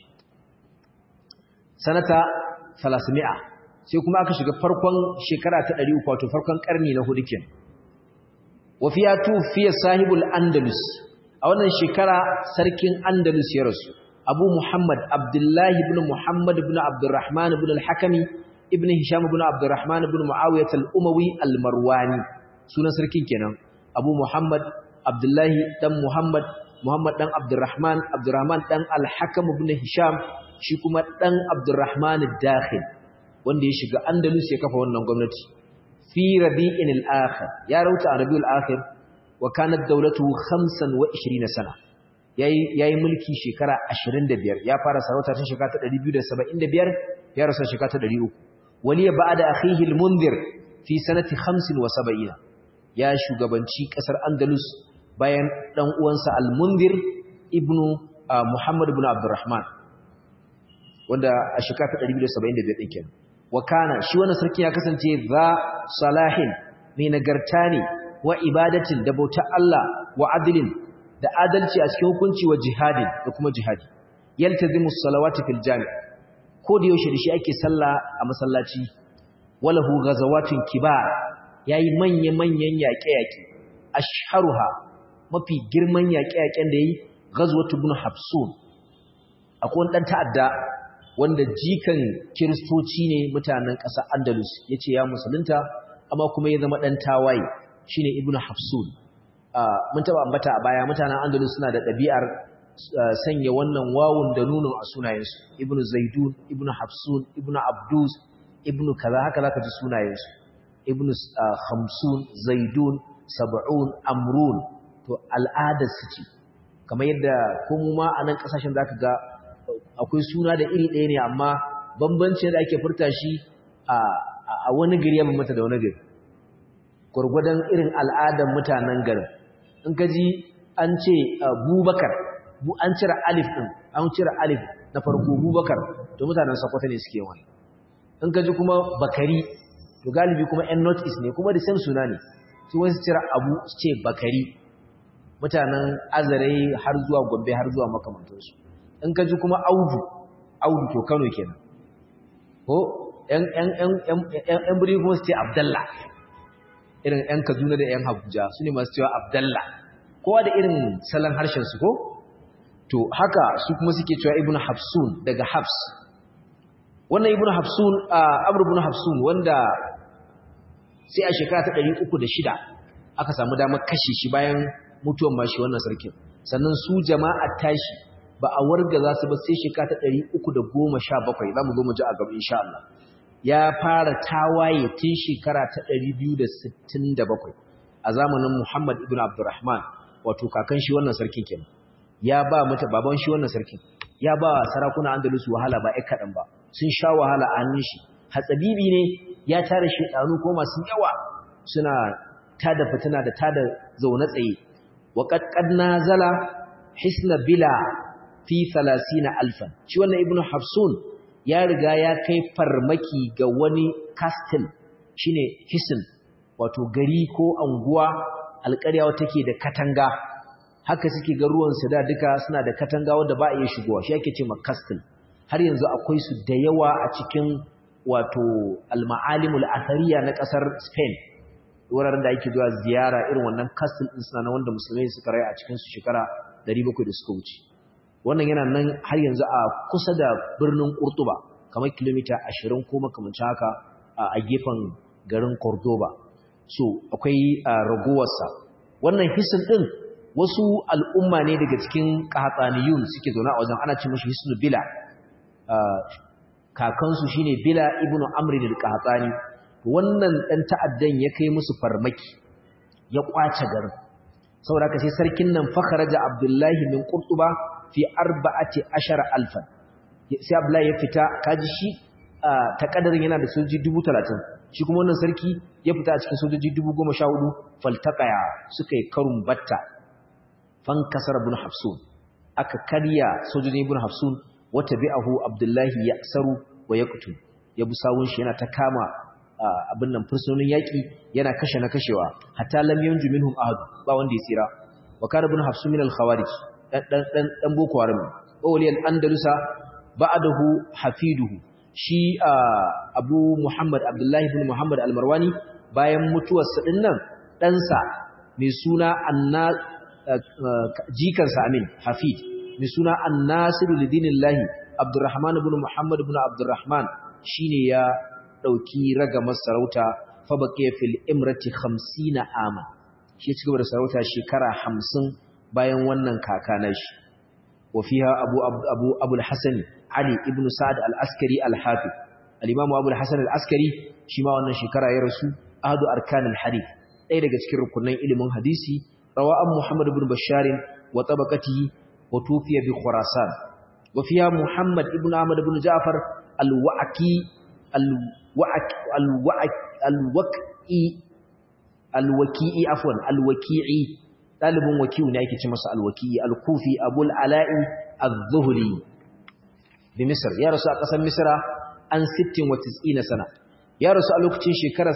sanata 300 sai kuma aka shiga farkon shekara ta 300 wato farkon karni na hudu kenan wafiya tufiya sahibul andalus a wannan shekara sarkin andalus ya rasu abu muhammad abdullahi ibn muhammad ibn abdurrahman ibn al-hakami ibn hisham ibn abdurrahman ibn muawiyah al-umawi al-marwani sunan sarkin kenan abu muhammad abdullahi dan muhammad muhammad dan abdurrahman abdurrahman dan al-hakam ibn hisham shi kuma dan abdurrahman ad-dakhil wanda ya shiga andalus ya kafa wannan gwamnati fi rabi'in al-akhir ya rauta a rabi'ul akhir wa kanat dawlatu 25 sana yayi yayi mulki shekara 25 ya fara sarauta tun shekara ta 275 ya rasu shekara ta 300 waliya ba'da akhihi al-munzir fi sanati 75 ya shugabanci kasar andalus bayan dan uwansa al-munzir ibnu muhammad ibn abdurrahman wanda a shekara ta 275 din kenan wa kana shi wannan sarki ya kasance za salahin mai nagarta ne wa ibadatin da bautar Allah wa adilin da adalci a cikin hukunci wa jihadin da kuma jihadi yaltazimu salawati fil jami ko da yaushe da shi ake sallah a masallaci walahu ghazawatun kibar yayi manya manyan yaƙe-yaƙe ashharuha mafi girman yaƙe-yaƙen da yayi ghazwatu ibn habsun akwai dan ta'adda wanda jikan kiristoci ne mutanen ƙasar andalus yace ya musulunta amma kuma ya zama dan tawaye shine ibn habsun mun taba ambata a baya mutanen andalus suna da ɗabi'ar sanya wannan wawun da nuno a sunayensu ibn zaidun ibn hafsun ibn abdus ibn kaza haka zaka ji sunayensu ibn khamsun zaidun sab'un amrun to al'adar su ce kamar yadda ko mu ma a nan kasashen zaka ga akwai suna da iri ɗaya ne amma bambancin da ake furta shi a wani gari ya mata da wani gari gwargwadon irin al'adar mutanen garin in ka ji an ce bubakar an cire alif ɗin an cire alif na farko bubakar to mutanen sakwata ne suke wani in ka ji kuma bakari to galibi kuma yan north east ne kuma da same suna ne su wani su cire abu su ce bakari mutanen azare har zuwa gombe har zuwa makamantarsu in ka ji kuma audu audu to kano kenan ko yan buri kuma su ce abdallah irin yan kaduna da yan abuja su ne masu cewa abdallah kowa da irin salon harshen su ko to haka su kuma suke cewa ibnu hafsun daga hafs wannan ibnu hafsun amr ibn hafsun wanda sai a shekara ta 306 aka samu damar kashe shi bayan mutuwan mashi wannan sarkin sannan su jama'a tashi ba a warga za su ba sai shekara ta 317 zamu zo mu ji a gaba insha Allah ya fara tawaye tun shekara ta 267 a zamanin Muhammad ibn Abdurrahman wato kakan shi wannan sarkin kenan ya ba mata baban shi wannan sarkin ya ba sarakuna Andalus wahala ba ai kadan ba sun sha wahala a hannun shi hatsabibi ne ya tare shedanu ko masu yawa suna tada fitina da tada zaune tsaye wa qad qad nazala hisna bila fi 30000 shi wannan ibnu hafsun ya riga ya kai farmaki ga wani castle shine hisn wato gari ko anguwa alƙarya wata take da katanga haka suke ga ruwan su da duka suna da katanga wanda ba a iya shigowa shi ake ce castle har yanzu akwai su da yawa a cikin wato al-ma'alimul athariya na kasar Spain wuraren da ake zuwa ziyara irin wannan castle din suna na wanda musulmai suka rayu a cikin su shekara 700 da suka wuce wannan yana nan har yanzu a kusa da birnin Cordoba kamar kilomita 20 ko makamancin haka a gefen garin Cordoba so akwai ragowarsa wannan hisin din wasu al'umma ne daga cikin qahataniyun suke zaune a wajen ana ce mushi hisnu bila kakansu shine bila ibnu amr al-qahtani wannan dan ta'addan ya kai musu farmaki ya kwace garin saboda haka sai sarkin nan fakharaja abdullahi min qurtuba fi arba'ati ashara alfan sai abdullahi ya fita kaji shi ta kadarin yana da sojoji 30 shi kuma wannan sarki ya fita a cikin sojoji 14000 faltaqaya suka yi karun batta fan kasar ibn hafsun aka karya sojojin ibn hafsun wata bi'ahu abdullahi ya'saru wa yaqtu ya bi sawun shi yana ta kama abin nan fursunonin yaki yana kashe na kashewa hatta lam yanju minhum ahad ba wanda ya tsira wa kana ibn hafsun min al-khawarij dan dan dan boko haram wali al-andalusa ba'dahu hafiduhu shi abu muhammad abdullahi ibn muhammad al-marwani bayan mutuwarsa dinnan ɗansa mai suna anna jikansa amin hafid mai suna annasiru lidinillahi abdurrahman ibn muhammad ibn abdurrahman shine ya dauki ragamar sarauta fa baqiya fil imrati 50 ama shi ya cigaba da sarauta shekara 50 bayan wannan kaka nashi wa fiha abu abu abu al-hasan ali ibn sa'd al-askari al-hafiz al-imam abu al-hasan al-askari shi ma wannan shekara ya rasu ahadu arkan al-hadith ɗaya daga cikin rukunan ilimin hadisi rawa an muhammad ibn bashar wa tabaqatihi wa tufiya bi khurasan wa fiha muhammad ibn ahmad ibn ja'far al-wa'ki al-wa'ki al-wa'ki al-waqi al-waqi'i afwan al-waqi'i dalibin wakiu ne yake ce masa al-waqi'i al-kufi abul ala'i az-zuhri bi misr ya rasu a kasar misra an 96 sana ya rasu a lokacin shekarar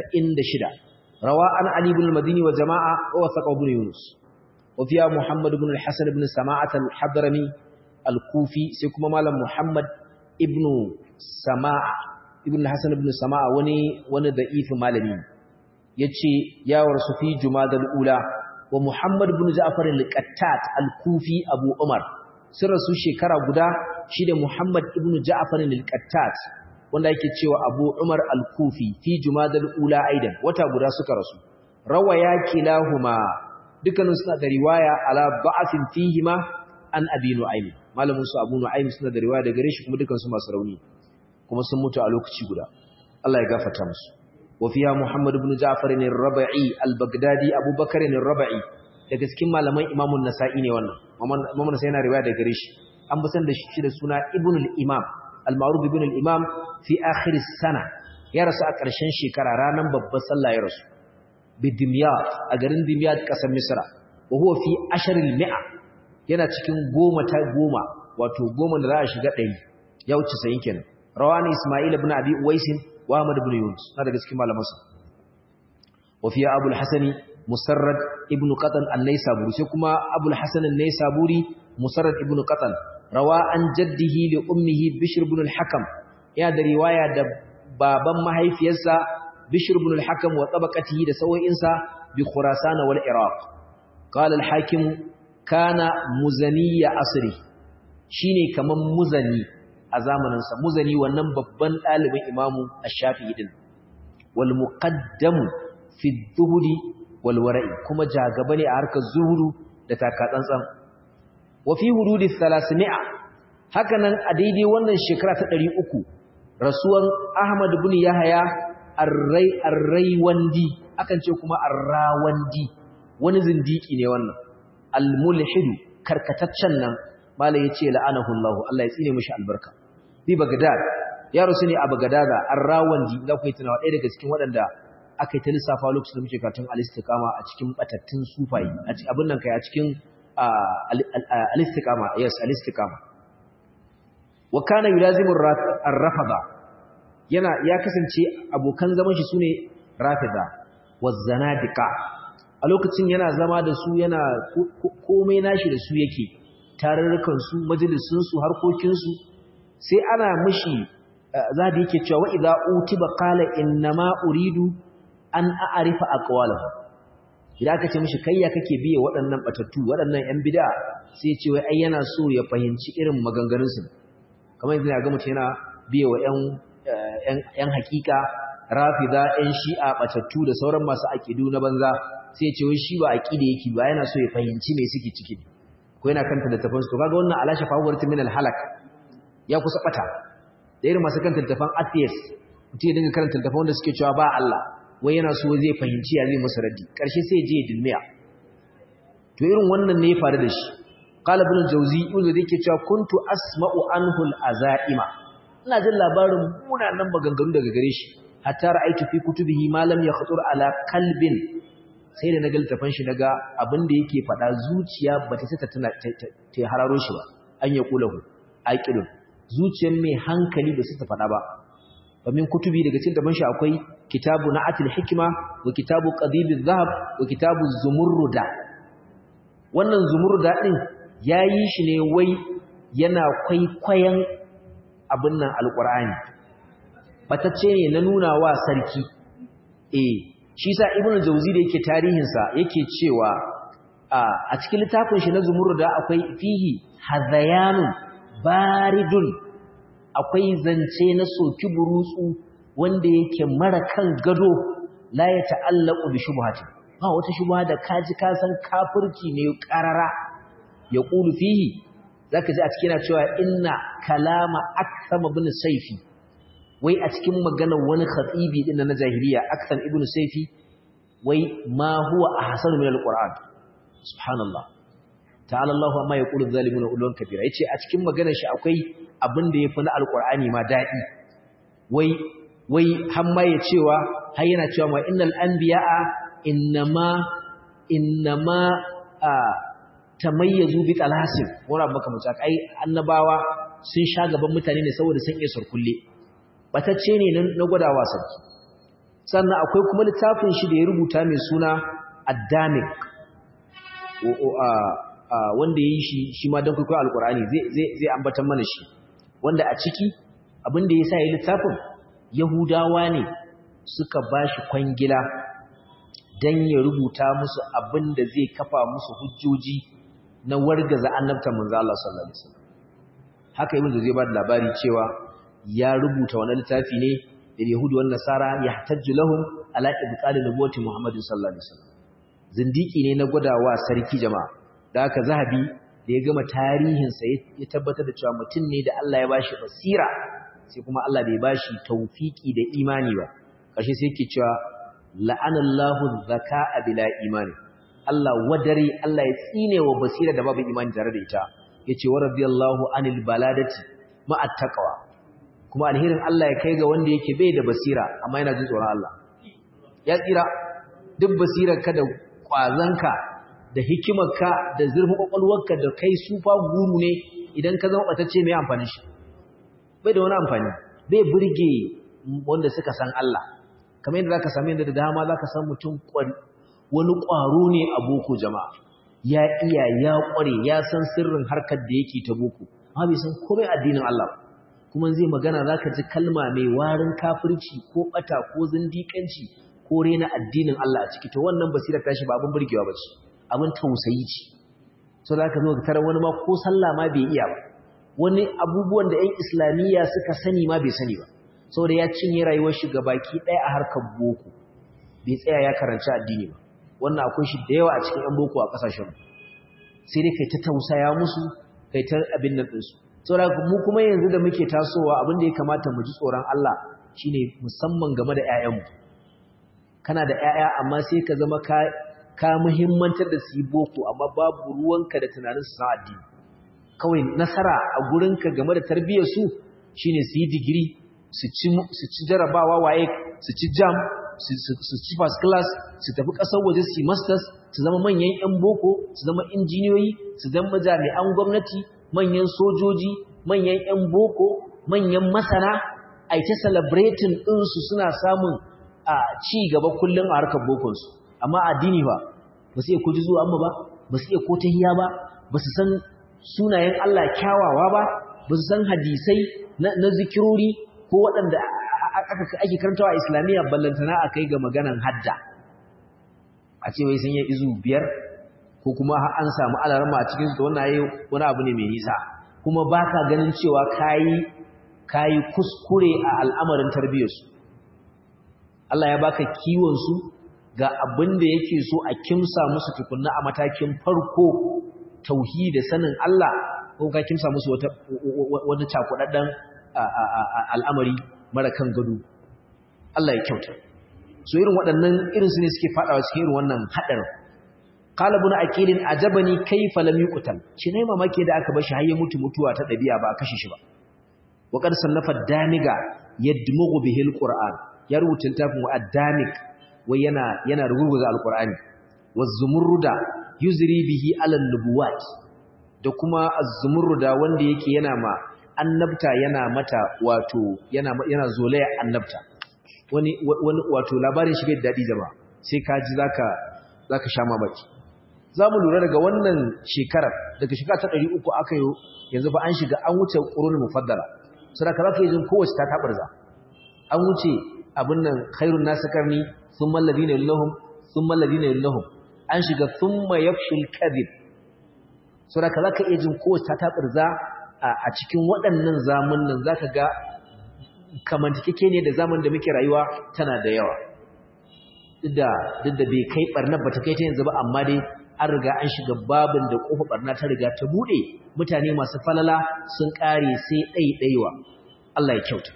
96 rawa an ali ibn al-madini wa jama'a wa wasaqa ibn yunus wa fiya muhammad ibn al-hasan ibn sama'at al-hadrami al-kufi sai kuma malam muhammad ibn sama'a ibn hasan ibn sama'a wani wani da'ifin malami yace ya warsu fi jumadal ula wa muhammad ibn ja'far al-qattat al-kufi abu umar sun rasu shekara guda shi da muhammad ibn ja'far al-qattat wanda yake cewa abu umar al-kufi fi jumadal ula aidan wata guda suka rasu rawaya kilahuma dukkanin suna da riwaya ala ba'athin fihima an abi nu'aym malamin su abu nu'aym suna da riwaya daga gare shi kuma dukkan su masu rauni kuma sun mutu a lokaci guda Allah ya gafarta musu wa fiha Muhammad ibn Ja'far ar-Rabi'i al-Baghdadi Abu Bakar ar-Rabi'i daga cikin malaman Imam an-Nasa'i ne wannan Imam an-Nasa'i yana riwaya daga gare shi an busan da shi da suna Ibn al-Imam al-Ma'ruf ibn al-Imam fi akhir as-sana ya rasu a ƙarshen shekara ranar babbar sallah ya rasu bi Dimyat a garin Dimyat ƙasar Misra wa huwa fi ashr al-mi'a yana cikin goma ta goma wato goma da za a shiga ɗari ya wuce sayin kenan rawani Ismail ibn Abi Uwais wa Ahmad ibn Yunus na daga cikin malamansa wa fiya Abu al-Hasan Musarrad ibn Qatan an-Naisaburi sai kuma Abu al-Hasan an-Naisaburi Musarrad ibn Qatan rawa an jaddihi li ummihi Bishr ibn al-Hakam ya da riwaya da baban mahaifiyarsa Bishr ibn al-Hakam wa tabaqatihi da sawoyinsa bi Khurasan wal Iraq qala al-Hakim kana muzaniya asri shine kaman muzani a zamaninsa muzani wannan babban ɗalibin imamu ash-shafi'i din wal muqaddamu fi dhuhri wal wara'i kuma jagaba ne a harkar zuhuru da takatsantsan wa fi hududi 300 haka nan a daidai wannan shekara ta 300 rasuwan ahmad ibn yahya ar-rai ar-raiwandi akan ce kuma ar-rawandi wani zindiki ne wannan al-mulhidu karkataccen nan malai yace la'anahu Allah Allah ya tsine mishi albarka bi bagdad ya rusu ne a bagdada ar-rawandi da kai tunawa ɗaya daga cikin waɗanda aka yi ta lissafa lokacin da muke karatun al-istiqama a cikin batattun sufai a cikin abin nan kai a cikin al-istiqama yes al-istiqama wa kana yulazimu ar-rafada yana ya kasance abokan zaman shi sune rafida wa zanadiqa a lokacin yana zama da su yana komai nashi da su yake tarurrukan su majalisun su harkokin su sai ana mishi zabi yake cewa wa idza utiba qala innama uridu an a'rifa aqwalahu idan aka ce mishi kayya kake biye waɗannan batattu waɗannan yan bid'a sai ce wai ai yana so ya fahimci irin maganganun su kamar yanzu ya ga mutum yana biye wa yan yan hakika rafida yan shi'a batattu da sauran masu aqidu na banza sai ya ce wai shi ba aqida yake ba yana so ya fahimci me suke ciki ko yana kanta da tafan su kaga wannan alashi fawarta min al-halak ya kusa bata da irin masu kanta tafan atheist mutum ya dinga karanta tafan wanda suke cewa ba Allah wai yana so zai fahimci ya zai masa raddi karshe sai je dilmiya to irin wannan ne ya faru da shi qala ibn jawzi ibn jawzi yake cewa kuntu asma'u anhu al-azaima ina jin labarin munanan maganganu daga gare shi hatta ra'aytu fi kutubihi ma lam yakhtur ala qalbin sai da naga littafin shi naga abin da yake faɗa zuciya bata sai ta tana ta hararo shi ba an ya kulahu aqilun zuciyar mai hankali ba sai ta faɗa ba fa min kutubi daga cikin daban shi akwai kitabu na'atul hikma wa kitabu qadibiz zahab wa kitabu zumurruda wannan zumurruda din yayi shi ne wai yana kwaikwayon abin nan alqur'ani batacce ne na nuna wa sarki eh shi sa ibnu jawzi da yake tarihin sa yake cewa a cikin littafin shi na zumurruda akwai fihi hazayanun baridun akwai zance na soki burutsu wanda yake mara kan gado la ya ta'allaqu bi shubhati ba wata shubha da kaji ka san kafirci ne karara ya qulu fihi zaka ji a cikin cewa inna kalama aktham ibn sayfi wai a cikin maganar wani khatibi din na jahiliya aktham ibn sayfi wai ma huwa ahsanu min alquran subhanallah ta'ala Allah amma ya qulu zalimuna ulwan kabira yace a cikin maganar shi akwai abin da yafi na alqur'ani ma dadi wai wai har ma ya cewa har yana cewa ma innal anbiya'a innama innama tamayyazu bi talasin wala baka mutak ai annabawa sun sha gaban mutane ne saboda sun iya surkulle batacce ne na gwadawa sarki sannan akwai kuma littafin shi da ya rubuta mai suna addamik wanda ya yi shi shi ma don kwaikwayo alkur'ani zai ambatan mana shi wanda a ciki abin da ya sa ya littafin yahudawa ne suka ba shi kwangila don ya rubuta musu abin da zai kafa musu hujjoji na wargaza annabta manzo Allah sallallahu alaihi wasallam haka ibn zai ba da labari cewa ya rubuta wannan littafi ne da yahudi wan nasara yahtajju lahum ala ibqali nubuwwati muhammadin sallallahu alaihi wasallam zindiki ne na gwadawa sarki jama'a da haka zahabi da ya gama tarihin sa ya tabbatar da cewa mutum ne da Allah ya bashi basira sai kuma Allah bai bashi tawfiki da imani ba kashi sai yake cewa la'anallahu zaka'a bila imani Allah wadare Allah ya tsine wa basira da babu imani tare da ita yace wa radiyallahu anil baladati ma'at taqwa kuma alherin Allah ya kai ga wanda yake bai da basira amma yana jin tsoron Allah ya tsira duk basirarka da kwazanka da hikimarka da zurfin kwakwalwarka da kai sufa guru ne idan ka zama batacce mai amfani shi bai da wani amfani bai burge wanda suka san Allah kamar yadda zaka sami yadda da dama zaka san mutum wani ƙwaro ne a boko jama'a ya iya ya ƙware ya san sirrin harkar da yake ta boko amma bai san komai addinin Allah kuma zai magana zaka ji kalma mai warin kafirci ko bata ko zindiƙanci ko rena addinin Allah a ciki to wannan basira tashi ba abin burgewa bace abin tausayi ce so zaka zo ka tarar wani ma ko sallah ma bai iya ba wani abubuwan da ƴan islamiyya suka sani ma bai sani ba saboda ya cinye rayuwar shi baki ɗaya a harkar boko bai tsaya ya karanci addini ba wannan akwai shi da yawa a cikin ƴan boko a ƙasashen sai dai kai ta tausaya musu kai ta abin nan ɗinsu saboda mu kuma yanzu da muke tasowa abin da ya kamata mu ji tsoron Allah shine musamman game da ƴaƴanmu kana da ƴaƴa amma sai ka zama ka ka muhimmantar da su yi boko amma babu ruwanka da tunanin su san addini kawai nasara a gurinka game da tarbiyyar su shine su yi digiri su ci jarabawa waye su ci jam su ci first class su tafi ƙasar waje su yi masters su zama manyan 'yan boko su zama injiniyoyi su zama jami'an gwamnati manyan sojoji manyan 'yan boko manyan masana a ta celebrating ɗinsu suna samun a ci gaba kullum a harkar bokonsu amma addini ba ba su iya ko zuwa amma ba ba su iya ko tahiya ba ba su san sunayen Allah kyawawa ba ba su san hadisai na zikirori ko waɗanda ake karantawa a islamiyya ballantana a kai ga maganan hadda a ce wai sun yi izu biyar ko kuma an samu alarma a cikin su wannan yayi wani abu ne mai nisa kuma baka ganin cewa kayi kayi kuskure a al'amarin tarbiyyarsu Allah ya baka kiwon su ga abin da yake so a kimsa musu tukunna a matakin farko tauhidi sanin Allah ko ka kimsa musu wata wani cakudaddan al'amari mara kan gado Allah ya kyauta so irin waɗannan irin su ne suke fadawa cikin irin wannan hadarin qala ibn aqilin ajabani kayfa lam yuqtal shi ne mamake da aka bashi har ya mutu mutuwa ta dabi'a ba kashe shi ba wa qad sannafa damiga yadmughu bihi alquran ya rubuta littafin wa ad-damig wai yana yana rubuta alqurani waz-zumurruda yuzri bihi ala nubuwat da kuma az-zumurruda wanda yake yana ma annabta yana mata wato yana yana zolaya annabta wani wani wato labarin shi bai dadi jama'a sai ka ji zaka zaka sha mamaki zamu lura daga wannan shekarar daga shekara ta 300 aka yi yanzu ba an shiga an wuce qurunul mufaddala saboda zaka yi jin kowace ta tabarza an wuce abin nan khairun nasu karni thumma alladhina yallahum thumma alladhina yallahum an shiga thumma yafshul kadhib saboda zaka iya jin kowace ta tabarza a cikin waɗannan zamunan za ka ga kamantakeke ne da zaman da muke rayuwa tana da yawa duk da bai kai ɓarnar ba ta kai ta yanzu ba amma dai an riga an shiga babin da ƙofa ɓarna ta riga ta buɗe mutane masu falala sun ƙare sai ɗaiɗaiwa Allah ya kyauta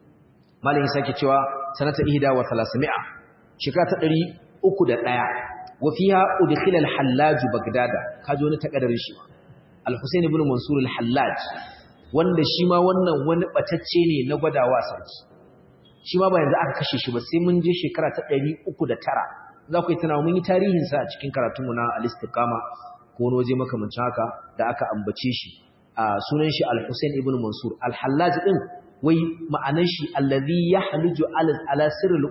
malam ya sake cewa sanata ihda wa talasami'a shekara ta ɗari uku da ɗaya wa fiha udkhila al-hallaj bagdada kaji wani takaddarin shi al-husayn ibn mansur al-hallaj wanda shi ma wannan wani batacce ne na gwadawa sarki shi ma ba yanzu aka kashe shi ba sai mun je shekara ta 309 za ku yi tunawa mun yi tarihin sa a cikin karatunmu na al-istiqama ko wani waje makamancin haka da aka ambace shi a sunan shi al-husayn ibn mansur al-hallaj din wai ma'anar shi allazi yahluju ala ala sirril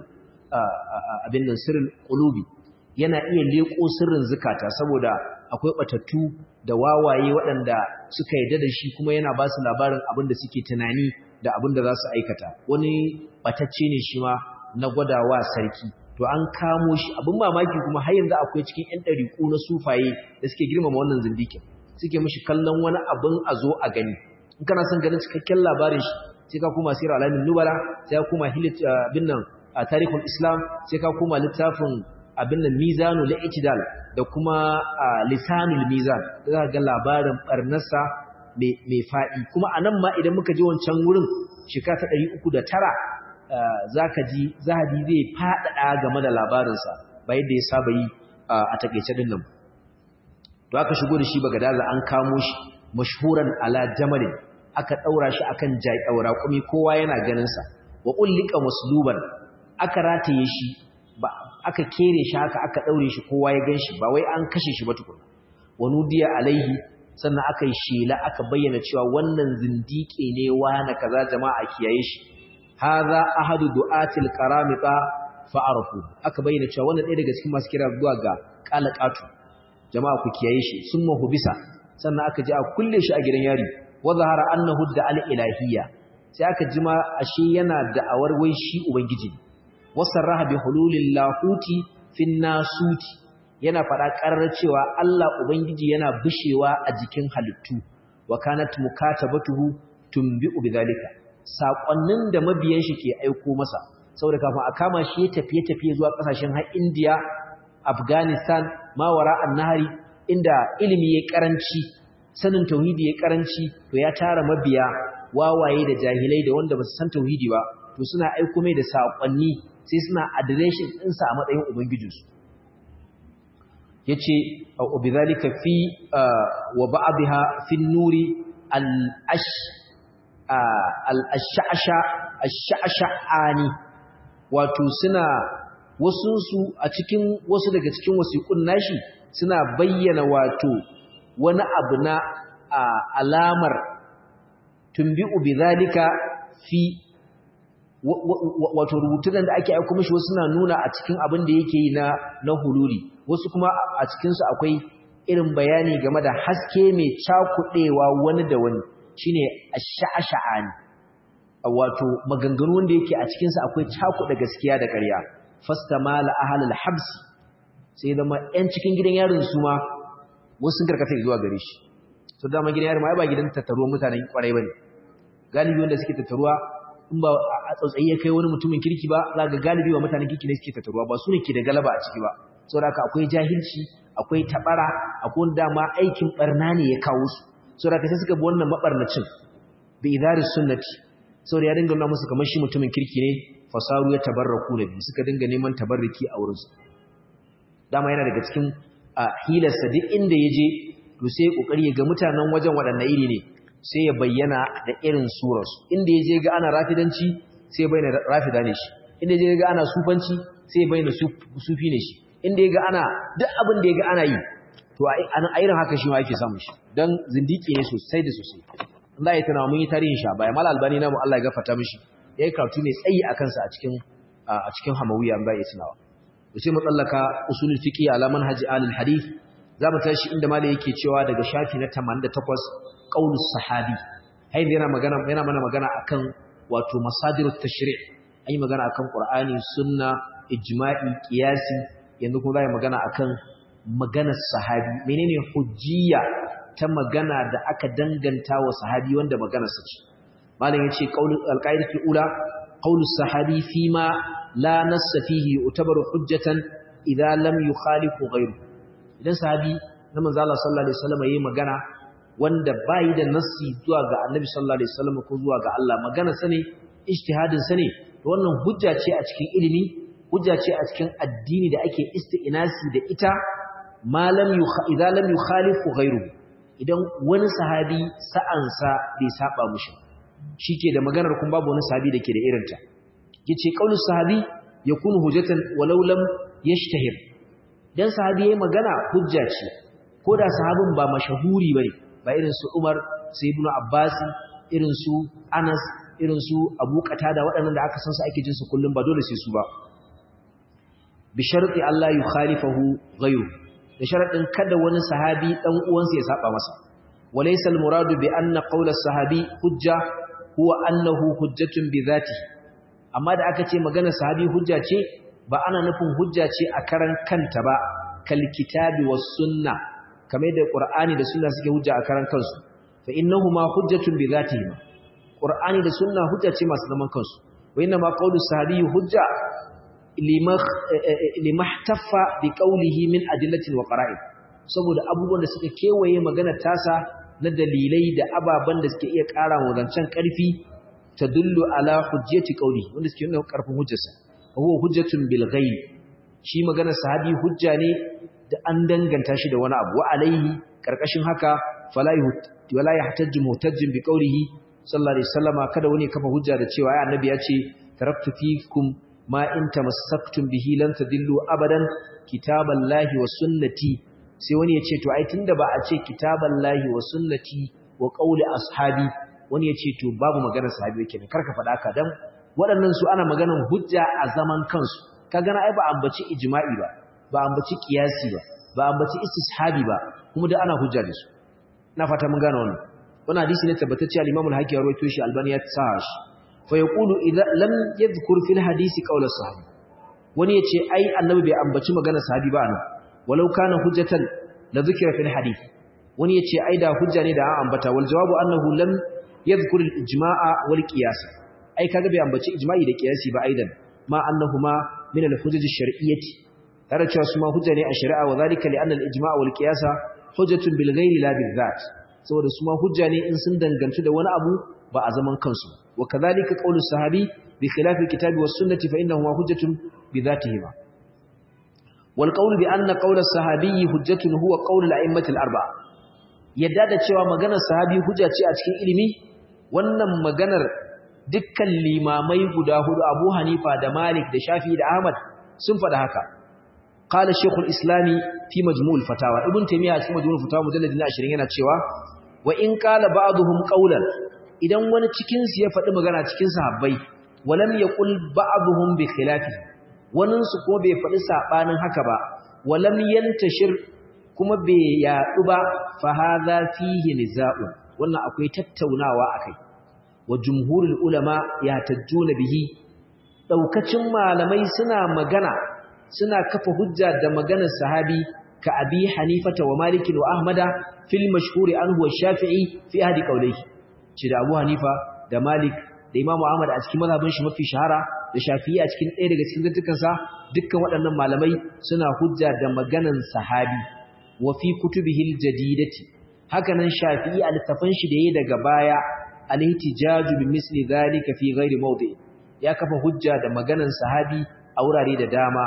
abin nan sirril qulubi yana iya leko sirrin zukata saboda akwai batattu da wawaye waɗanda suka yarda da shi kuma yana ba su labarin abin da suke tunani da abin da za su aikata wani batacce ne shi ma na gwadawa sarki to an kamo shi abin mamaki kuma har yanzu akwai cikin ƴan ɗariƙu na sufaye da suke girmama wannan zindikin suke mishi kallon wani abin a zo a gani in kana son ganin cikakken labarin shi sai ka kuma sirar alamin nubala sai ka kuma hilit abin nan a tarihul islam sai ka kuma littafin abin nan mizanu la'itidal da kuma lisanul mizan da za ga labarin barnarsa mai faɗi kuma a nan ma idan muka ji wancan wurin shekara ta ɗari uku da tara za ka ji zahabi zai faɗaɗa game da labarinsa ba yadda ya saba yi a taƙaice ɗin nan to aka shigo da shi bagadaza an kamo shi mashhuran ala jamalin aka ɗaura shi akan jaƙaura kuma kowa yana ganinsa wa ƙullika musluban aka rataye shi ba aka kere shi haka aka ɗaure shi kowa ya gan shi ba wai an kashe shi ba tukuna wa nudiya alaihi sannan aka yi shela aka bayyana cewa wannan zindike ne na kaza jama'a kiyaye shi hadha ahadu du'atil qaramita fa'arafu aka bayyana cewa wannan ɗaya daga cikin masu kira zuwa ga qalaqatu jama'a ku kiyaye shi summa hubisa sannan aka ji a kulle shi a gidan yari wa zahara annahu da al-ilahiyya sai aka ji ma ashe yana da'awar wai shi ubangiji wasarraha bi hululil lahuti fin nasuti yana faɗa ƙarar cewa Allah ubangiji yana bishewa a jikin halittu wa kanat mukatabatuhu tunbi'u bidhalika sakonnin da mabiyan shi ke aiko masa saboda kafin a kama shi ya tafiye tafiye zuwa kasashen har India Afghanistan mawara annahari inda ilimi ya karanci sanin tauhidi ya karanci to ya tara mabiya wawaye da jahilai da wanda ba su san tauhidi ba to suna aiko mai da sakonni sai suna adireshin ɗinsa a matsayin ubangijinsu ya ce a bizalika fi wa ba'abiha fi nuri al'asha'asha'ani wato suna wasunsu a cikin wasu daga cikin wasiƙun nashi suna bayyana wato wani abu na alamar tumbi'u bizalika fi wato rubutunan da ake aiko mishi wasu na nuna a cikin abin da yake yi na na hululi wasu kuma a cikinsu akwai irin bayani game da haske mai cakuɗewa wani da wani shine ash-sha'sha'ani wato maganganu wanda yake a cikinsu akwai cakuɗa gaskiya da ƙarya fastamala ahlul habs sai zama 'yan cikin gidan yarin su ma wasu sun karkata zuwa gare shi to dama gidan yarin ma ba gidan tattaruwa mutanen kwarai bane galibi wanda suke tattaruwa in ba a tsautsayi ya kai wani mutumin kirki ba za ga galibi wa mutanen kirki ne suke tattaruwa ba su ne ke da galaba a ciki ba saboda haka akwai jahilci akwai tabara akwai wanda ma aikin barna ne ya kawo su saboda haka sai suka bi wannan mabarnacin bi idari sunnati saboda ya dinga nuna musu kamar shi mutumin kirki ne fasaru ya tabarraku nabi suka dinga neman tabarriki a wurin su dama yana daga cikin hilarsa duk inda ya je to sai ya kokari ya ga mutanen wajen waɗanne iri ne sai ya bayyana da irin surarsu inda ya je ga ana rafidanci sai ya bayyana rafida ne shi inda ya je ga ana sufanci sai ya bayyana sufi ne shi inda ya ga ana duk abin da ya ga ana yi to a irin haka shi ma yake samun shi don zindiki ne sosai da sosai Allah ya tana mun yi tarihin sha bayan mal albani namu Allah ya gafarta mishi ya yi karatu ne tsayi a kansa a cikin a cikin hamawiya ba ya tunawa to sai mu tsallaka usulul fiqh ala manhaji alil hadith za mu tashi inda malai yake cewa daga shafi na 88 qaulus sahabi hayin yana magana yana mana magana akan wato masadirut tashri' ayi magana akan qur'ani sunna ijma'i qiyasi yanzu kuma zai magana akan maganar sahabi menene hujjiya ta magana da aka danganta wa sahabi wanda maganar sa ce malam yace qaulul alqaidatu ula qaulus sahabi fima la nassa fihi yu'tabaru hujjatan idza lam yukhalifu ghayru idan sahabi na manzo Allah sallallahu alaihi wasallam yayi magana wanda bai da nassi zuwa ga Annabi sallallahu alaihi wasallam ko zuwa ga Allah magana sane ijtihadin sane to wannan hujja ce a cikin ilimi hujja ce a cikin addini da ake isti'nasi da ita ma lam idza lam yukhalifu ghayru idan wani sahabi sa'ansa bai saba mushi shike da maganar kun babu wani sahabi dake da irinta yace qaulus sahabi yakunu hujjatan walau lam yashtahir dan sahabi yayi magana hujja ce ko da sahabin ba mashahuri bane ba irin su Umar su Ibn Abbas irin su Anas irin su Abu Qatada waɗannan da aka san su ake jin su kullum ba dole sai su ba bi sharti Allah yukhalifahu ghayru da sharadin kada wani sahabi dan uwansa ya saba masa walaysa al-muradu bi anna qawla as-sahabi hujja huwa annahu hujjatun bi dhatihi amma da aka ce magana sahabi hujja ce ba ana nufin hujja ce a karan kanta ba kal kitabi was sunna kamar da qur'ani da sunna suke hujja a karan kansu fa innahuma hujjatun bi dhatihi qur'ani da sunna hujja ce masu zaman kansu wa inna ma qawlu sahabi hujja limahtaffa bi qawlihi min adillatin wa qara'in saboda abubuwan da suka kewaye magana tasa na dalilai da ababan da suke iya ƙara wa zancen ƙarfi tadullu ala hujjati qawli wanda suke nuna ƙarfin hujjarsa huwa hujjatun bil ghaib shi magana sahabi hujja ne da an danganta shi da wani abu wa alaihi karkashin haka fala wala yahtajju muhtajjin bi qawlihi sallallahu alaihi wasallama kada wani kafa hujja da cewa ai annabi ya ce taraktu fikum ma in tamassaktum bihi lan tadillu abadan kitaballahi wa sunnati sai wani ya ce to ai tunda ba a ce kitaballahi wa sunnati wa qawli ashabi wani ya ce to babu maganar sahabi yake ne karka faɗa ka dan waɗannan su ana maganar hujja a zaman kansu ka gana ai ba ambaci ijma'i ba ba ambaci qiyasi ba ba ambaci istishabi ba kuma da ana hujja da su ina fata mun gane wannan wannan hadisi ne tabbatacce al-Imam al-Hakim ya rawaito shi Albani ya tsaya shi fa yaqulu idza lam yadhkur fil hadisi qawl as-sahabi wani yace ai annabi bai ambaci maganar sahabi ba anan walau kana hujjatan la dhukira fil hadith wani yace ai da hujja ne da an ambata wal jawabu annahu lam yadhkur al-ijma'a wal qiyas ai kaga bai ambaci ijma'i da qiyasi ba aidan ma annahuma min al-hujaj ash-shar'iyyati tare cewa su ma hujja ne a shari'a wa zalika li anna al-ijma' wal qiyasa hujjatun bil ghairi la bil dhat saboda su ma hujja ne in sun dangantu da wani abu ba a zaman kansu wa kadhalika qawlu sahabi bi khilafi kitabi was sunnati fa innahu hujjatun bi dhatihima wal qawlu bi anna qawla sahabi hujjatun huwa qawlu al-a'immati al-arba'a yadda da cewa maganar sahabi hujja ce a cikin ilimi wannan maganar dukkan limamai guda hudu Abu Hanifa da Malik da Shafi'i da Ahmad sun faɗa haka qala shaykhul islami fi majmu'ul fatawa ibn taymiya cikin majmu'ul fatawa mujallad 20 yana cewa wa in qala ba'dhum qawlan idan wani cikin su ya faɗi magana cikin sahabbai walam yaqul ba'dhum bi khilafi wannan su ko bai faɗi sabanin haka ba walam yantashir kuma bai yaɗu ba fa hadha fihi niza'u wannan akwai tattaunawa akai wa jumhurul ulama ya tajjuna bihi daukacin malamai suna magana suna kafa hujja da maganar sahabi ka abi hanifata wa maliki wa ahmada fil mashhuri anhu wa shafi'i fi ahdi qawlihi ci da abu hanifa da malik da imamu ahmad a cikin mazhabin shi mafi shahara da shafi'i a cikin ɗaya daga cikin zantukan sa dukkan waɗannan malamai suna hujja da maganar sahabi wa fi kutubihi al-jadidati hakanan shafi'i a littafin shi da yayi daga baya al-ihtijaju bi misli dhalika fi ghairi mawdi ya kafa hujja da maganar sahabi a wurare da dama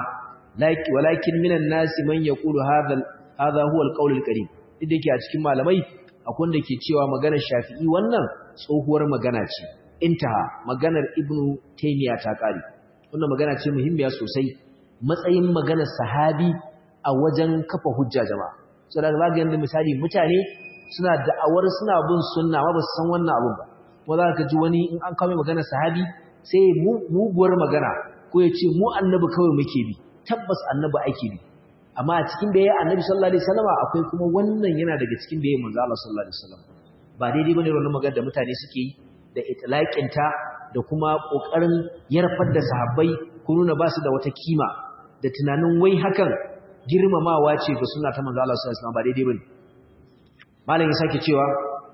walakin minan nasi man yaqulu hadha hadha huwa alqawl alkarim idan yake a cikin malamai akwai wanda ke cewa maganar Shafi'i wannan tsohuwar magana ce intaha maganar Ibn Taymiyyah ta kare wannan magana ce muhimmiya sosai matsayin maganar sahabi a wajen kafa hujja jama'a saboda zaka ga misali mutane suna da'awar suna bin sunna ma ba su san wannan abun ba ko za ka ji wani in an kawo maganar sahabi sai muguwar magana ko ya ce mu annabi kawai muke bi tabbas annabi ake bi amma a cikin bayan annabi sallallahu alaihi wasallam akwai kuma wannan yana daga cikin bayan manzo Allah sallallahu alaihi wasallam ba daidai bane wannan magana da mutane suke yi da itlaqin ta da kuma kokarin yarfar da sahabbai ko nuna ba su da wata kima da tunanin wai hakan girmamawa ce ga sunna ta manzo Allah sallallahu alaihi wasallam ba daidai bane malam ya sake cewa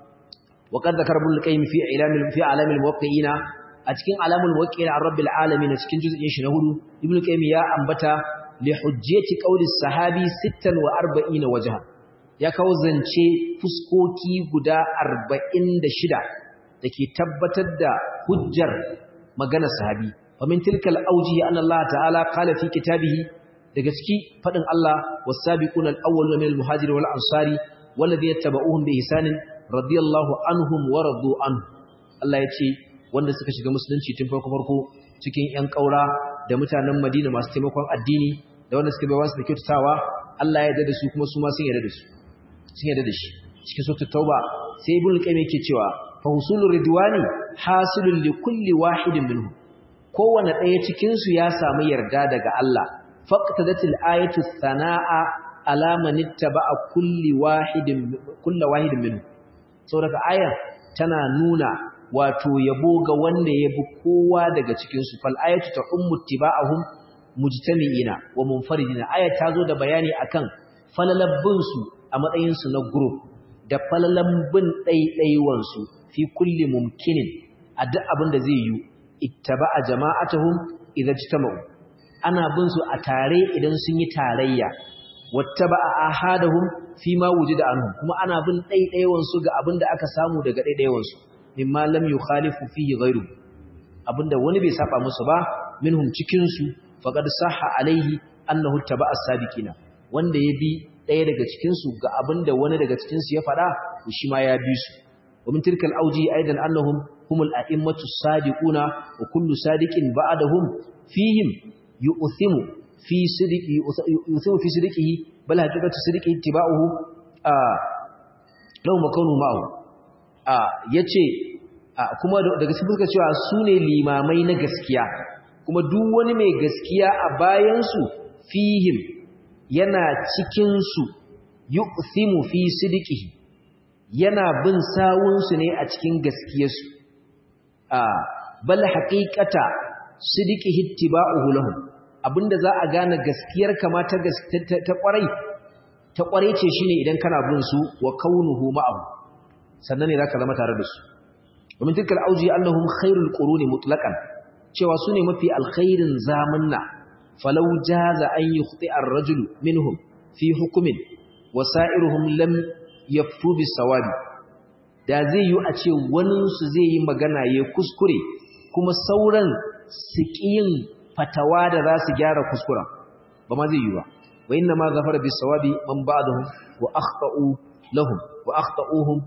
wa qad zakara ibn qayyim fi ilamil fi alamil muwaqqi'ina a cikin alamul muwaqqi'ina ar-rabbil alamin cikin juz'in shi na hudu ibn qayyim ya ambata li hujjati qawli sahabi 46 wajha ya kawo zance fuskoki guda 46 dake tabbatar da hujjar maganar sahabi wa min tilkal awjihi anna Allah ta'ala qala fi kitabihi daga ciki fadin Allah was-sabiquna al-awwaluna min al-muhajirin wal ansari walladhina tabauhum bi ihsanin radiyallahu anhum wa radu anhu Allah ya ce wanda suka shiga musulunci tun farko farko cikin ƴan ƙaura da mutanen Madina masu taimakon addini da wanda suka bai wasu da kyautatawa Allah ya yarda da su kuma su ma sun yarda da su sun yarda da shi cikin suratul tauba sai ibn qayyim yake cewa fa husulur ridwani hasilun li kulli wahidin minhum kowanne ɗaya cikin su ya samu yarda daga Allah faqtadatil ayatu sanaa ala man ittaba'a kulli wahidin kulli wahidin minhum saboda aya tana nuna wato yabo ga wanda ya bi kowa daga cikinsu fal ayatu ta ummu tiba'ahum mujtami'ina wa munfaridina aya ta zo da bayani akan falalabbin su a matsayin su na group da falalambin ɗaiɗaiwan su fi kulli mumkinin a duk abin da zai yi ittaba'a jama'atuhum idza ijtama'u ana bin su a tare idan sun yi tarayya wattaba'a ahadahum fi ma wujida anhum kuma ana bin ɗaiɗaiwan su ga abin da aka samu daga ɗaiɗaiwan su mimma lam yukhalifu fihi ghayru abinda wani bai saba musu ba minhum cikin su faqad sahha alaihi annahu taba'a sabiqina wanda ya bi daya daga cikin su ga abinda wani daga cikin su ya fada to shi ma ya bi su wa min tilkal awji aidan annahum humul a'immatu sadiquna wa kullu sadiqin ba'dahum fihim yu'thimu fi sidqi yu'thimu fi sidqihi bal haqiqatu sidqihi ittiba'uhu a law makanu ma'ahu ya ce kuma daga cikin fuska cewa su ne limamai na gaskiya kuma duk wani mai gaskiya a bayansu fihim yana cikinsu yu'thimu fi sidqihi yana bin sawunsu ne a cikin gaskiyarsu bal haqiqata sidqihi ittiba'uhu lahum abinda za a gane gaskiyar kama ta ta kwarai ta kwarai ce shine idan kana bin su wa kaunuhu ma'ahu sannan ne za ka zama tare da su domin tilkal auji annahum khairul quruni mutlaqan cewa su ne mafi alkhairin zamanna falau jaza an yukhti ar-rajul minhum fi hukmin wasa'iruhum lam yaftu bis-sawabi da zai yi a ce wani su zai yi magana ya kuskure kuma sauran su yin fatawa da za su gyara kuskuren ba ma zai yi ba wa inna ma zafara bis-sawabi man ba'dahum wa akhta'u lahum wa akhta'uhum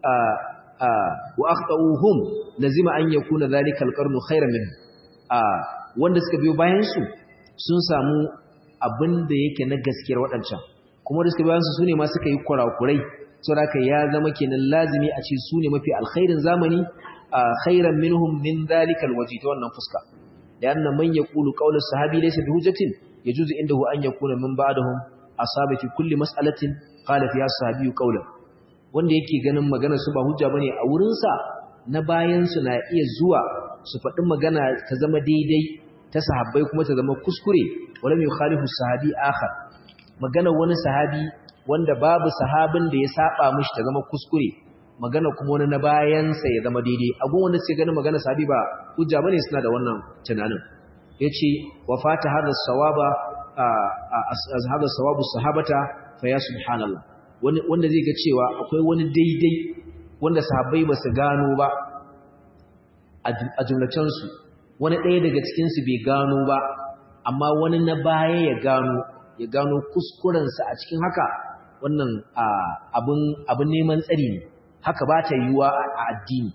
wa akhtauhum lazima an yakuna zalika alqarnu khairan minhu wanda suka biyo bayan su sun samu abin da yake na gaskiyar wadancan kuma da suka biyo bayan su sune ma suka yi kurakurai saboda ya zama kenan lazimi a ce sune mafi alkhairin zamani khairan minhum min zalika alwaji ta wannan fuska da annan man yaqulu qawlu sahabi laysa bihujjatin yajuzu indahu an yakuna min ba'dahum asaba fi kulli mas'alatin qala fiha sahabi qawlan wanda yake ganin maganar su ba hujja bane a wurinsa na bayan su na iya zuwa su faɗi magana ta zama daidai ta sahabbai kuma ta zama kuskure wala mai khalifu sahabi akhar magana wani sahabi wanda babu sahabin da ya saba mishi ta zama kuskure magana kuma wani na bayan sa ya zama daidai agun wanda suke ganin magana sahabi ba hujja bane suna da wannan tunanin yace wa fata hadha sawaba hadha sawabu sahabata fa ya subhanallah wanda zai ga cewa akwai wani daidai wanda sahabbai ba su gano ba a jumlacensu wani ɗaya daga cikinsu bai gano ba amma wani na baya ya gano ya gano kuskurensa a cikin haka wannan abin neman tsari ne haka ba ta yiwuwa a addini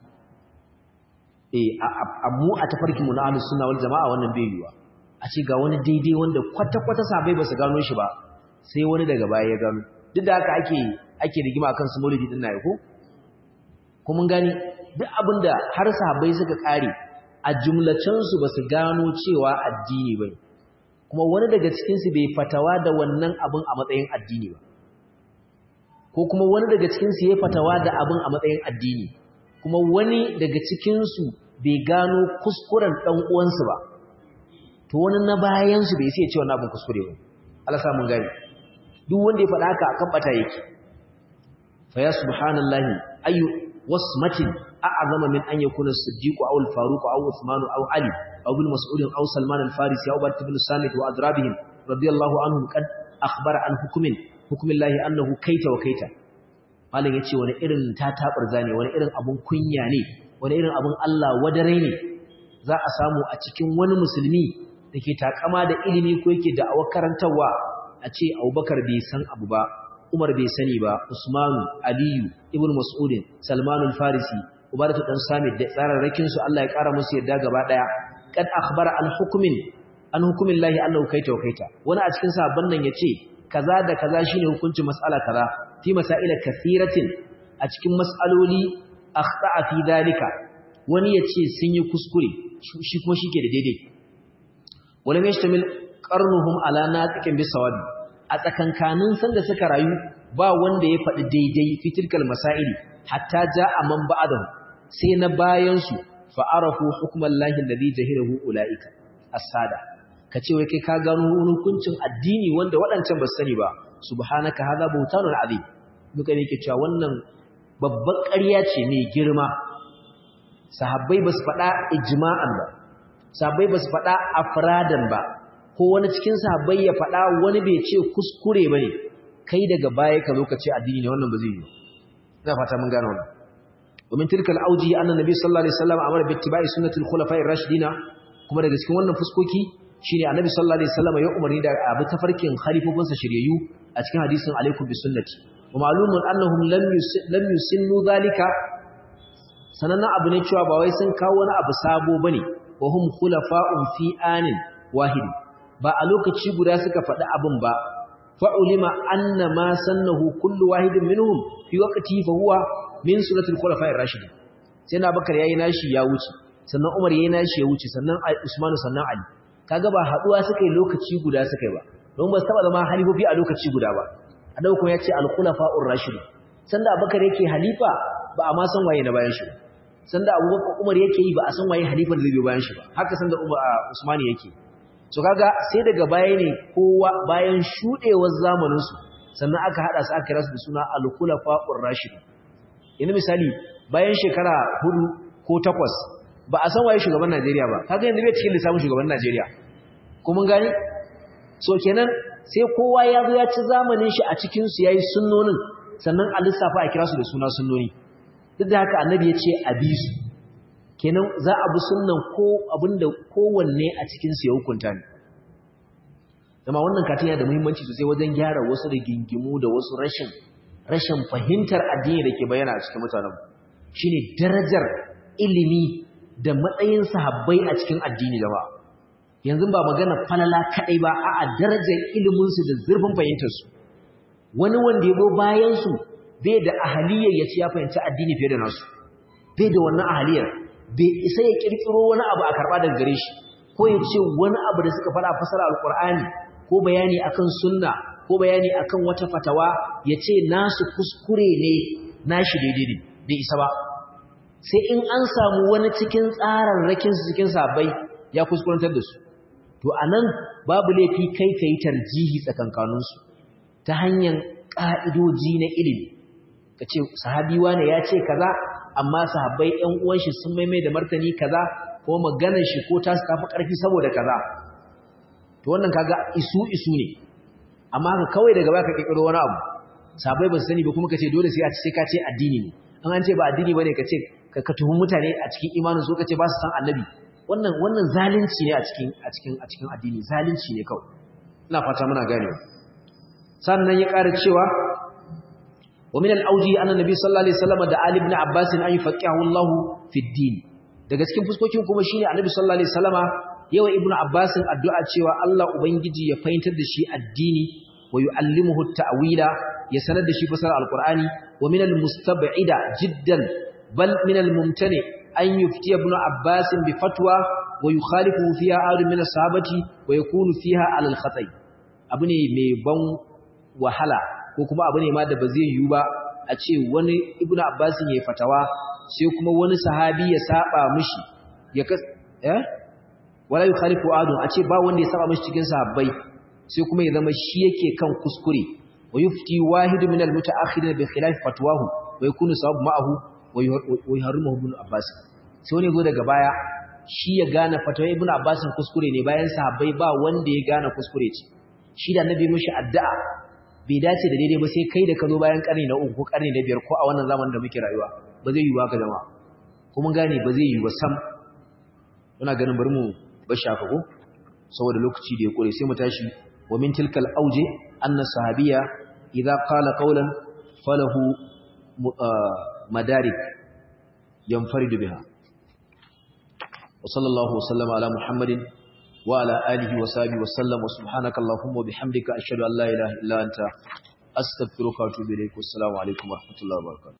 a mu a tafarkinmu na ahlus sunna wal jama'a wannan bai yiwuwa a ce ga wani daidai wanda kwata-kwata sahabbai ba su gano shi ba sai wani daga baya ya gano duk da haka ake ake rigima akan su maulidi din nayi ko ko mun gani duk abinda har sahabbai suka kare a jumlacin su basu gano cewa addini bane kuma wani daga cikin su bai fatawa da wannan abin a matsayin addini ba ko kuma wani daga cikin su ya fatawa da abin a matsayin addini kuma wani daga cikin su bai gano kuskuren dan uwansu ba to wani na bayan su bai sai ya ce wannan abin kuskure ba Allah sa mun gani duk wanda ya faɗa haka akan bata yake fa ya subhanallahi ayu wasmatin a'zama min an yakuna as-siddiq aw al-faruq aw uthman aw ali aw bil mas'ud aw salman al-farisi aw bat ibn samit wa adrabihim radiyallahu anhum qad akhbara an hukmin hukmillahi annahu kaita wa kaita malam yace wani irin tatabar zane wani irin abun kunya ne wani irin abun Allah wadare ne za a samu a cikin wani musulmi da ke takama da ilimi ko yake da awar karantarwa a ce abubakar bai san abu ba umar bai sani ba usmanu aliyu ibn mas'udin salmanul farisi ubaratu dan samit da tsararrakin su Allah ya kara musu yadda gaba daya kad akhbara an hukumin an hukumin lahi annahu kaita wa kaita wani a cikin sahabban nan yace kaza da kaza shine hukuncin mas'ala kaza fi masaila kathiratin a cikin mas'aloli akhta'a fi dalika wani yace sun yi kuskure shi kuma shike da daidai wala yashtamil qarnuhum ala naqiqin bisawabi a tsakankanin sanda suka rayu ba wanda ya faɗi daidai fitilkal masaili hatta ja'a man ba'dahu sai na bayan su fa arafu hukman lahi alladhi jahirahu ulaika as-sada kace wai kai ka gano hukuncin addini wanda waɗancan ba sani ba subhanaka hadha buhtanun azim duka ne yake cewa wannan babbar ƙarya ce mai girma sahabbai ba su faɗa ijma'an ba sahabbai ba su faɗa afradan ba ko wani cikin sahabbai ya faɗa wani bai ce kuskure bane kai daga baya ka zo ka ce addini ne wannan ba zai yi ina fata mun gano wannan domin tilkal auji anna nabi sallallahu alaihi wasallam amara bi ittiba'i sunnatil khulafa'ir rashidina kuma daga cikin wannan fuskoki shine annabi sallallahu alaihi wasallam ya umarni da abu tafarkin khalifofinsa shiryayyu a cikin hadisin alaikum bi sunnati wa ma'lumun annahum lam lam yusinnu zalika sanannan abu ne cewa ba wai sun kawo wani abu sabo bane wa hum khulafa'un fi anin wahid ba a lokaci guda suka faɗi abin ba fa'ulima anna ma sannahu kullu wahidin minhum fi waqti fa huwa min sunnatul khulafa'ir rashidin sai na bakar yayi nashi ya wuce sannan umar yayi nashi ya wuce sannan usman sannan ali kaga ba haduwa suka yi lokaci guda suka yi ba don ba su taba zama halifofi a lokaci guda ba annabi kuma yace al khulafa'ur rashidin sanda abubakar yake halifa ba a ma san waye na bayan shi sanda abubakar umar yake yi ba a san waye halifa da zai biyo bayan shi ba haka sanda usman yake so kaga sai daga baya ne kowa bayan shudewar zamanin su sannan aka hada su aka kira su da suna al khulafa'ur rashidin yanzu misali bayan shekara hudu ko takwas ba a san waye shugaban Najeriya ba kaga yanzu bai cikin lissafin shugaban Najeriya ko mun gani so kenan sai kowa ya zo ya ci zamanin shi a cikin su yayi sunnonin sannan a lissafa a kira su da suna sunnoni duk da haka annabi ya ce a bi su kenan za a bi sunnan ko abinda kowanne a cikin su ya hukunta ne dama wannan katin yana da muhimmanci sosai wajen gyara wasu rigingimu da wasu rashin rashin fahimtar addini da ke bayyana a cikin mutanen shine darajar ilimi da matsayin sahabbai a cikin addini da ba yanzu ba magana falala kadai ba a'a darajar ilimin su da zurfin fahimtar su wani wanda ya go bayan su bai da ahaliyar ya ci ya fahimci addini fiye da nasu bai da wannan ahaliyar bai isa ya kirkiro wani abu a karba daga gare shi ko ya ce wani abu da suka fara fasara alqur'ani ko bayani akan sunna ko bayani akan wata fatawa ya ce nasu kuskure ne nashi daidai ne bai isa ba sai in an samu wani cikin tsararrakin su cikin sabai ya kuskurantar da su to anan babu laifi kai kai tarjihi tsakankanin su ta hanyar ka'idoji na ilimi kace sahabi wane ya ce kaza amma sahabbai ƴan uwan shi sun maimai da martani kaza ko maganar shi ko ta tafi ƙarfi saboda kaza to wannan kaga isu isu ne amma ka kawai daga baka kikiro wani abu sabai ba su sani ba kuma kace dole sai a ce sai ka ce addini ne an an ce ba addini bane kace ka tuhum mutane a cikin imanin su kace ba su san annabi wannan wannan zalunci ne a cikin a cikin a cikin addini zalunci ne kawai ina fata muna ganewa sannan ya ƙara cewa wa min al-awji anna nabi sallallahu alaihi wasallam da ali ibn abbas an yufaqihu Allah fi din daga cikin fuskokin kuma shine annabi sallallahu alaihi wasallama yawa ibnu abbasin addu'a cewa Allah ubangiji ya fahimtar da shi addini wa yu'allimuhu ta'wila ya sanar da shi fasara alqur'ani wa min almustab'ida jiddan bal min almumtani an yufti ibnu abbasin bi fatwa wa yukhalifu fiha adu min ashabati wa yakunu fiha ala alkhata'i abu ne mai ban wahala ko kuma abu ne ma da ba zai yiwu ba a ce wani ibnu abbasin yayi fatawa sai kuma wani sahabi ya saba mishi ya kas eh wala yukhalifu adun a ce ba wanda ya saba mishi cikin sahabbai sai kuma ya zama shi yake kan kuskure wa yufti wahid min almutaakhirin bi khilaf fatwahu wa yakunu sawab ma'ahu wa yuharrimuhu ibn abbas sai wani go daga baya shi ya gane fatwa ibn abbas kuskure ne bayan sahabbai ba wanda ya gane kuskure ce shi da annabi mishi addu'a bai dace da daidai ba sai kai da ka zo bayan karni na uku ko karni na biyar ko a wannan zamanin da muke rayuwa ba zai yi ba ka jama'a kuma gane ba zai yi ba sam muna ganin bari mu bashi haka ko saboda lokaci da ya kore sai mu tashi wa min tilkal auje anna sahabiya idza qala qawlan falahu madarik yanfaridu biha wa sallallahu wa sallama ala muhammadin wa ala alihi wa sahbihi wa sallam wa subhanaka allahumma wa bihamdika ashhadu an la ilaha illa anta astaghfiruka wa atubu ilaik assalamu alaikum wa rahmatullahi wa barakatuh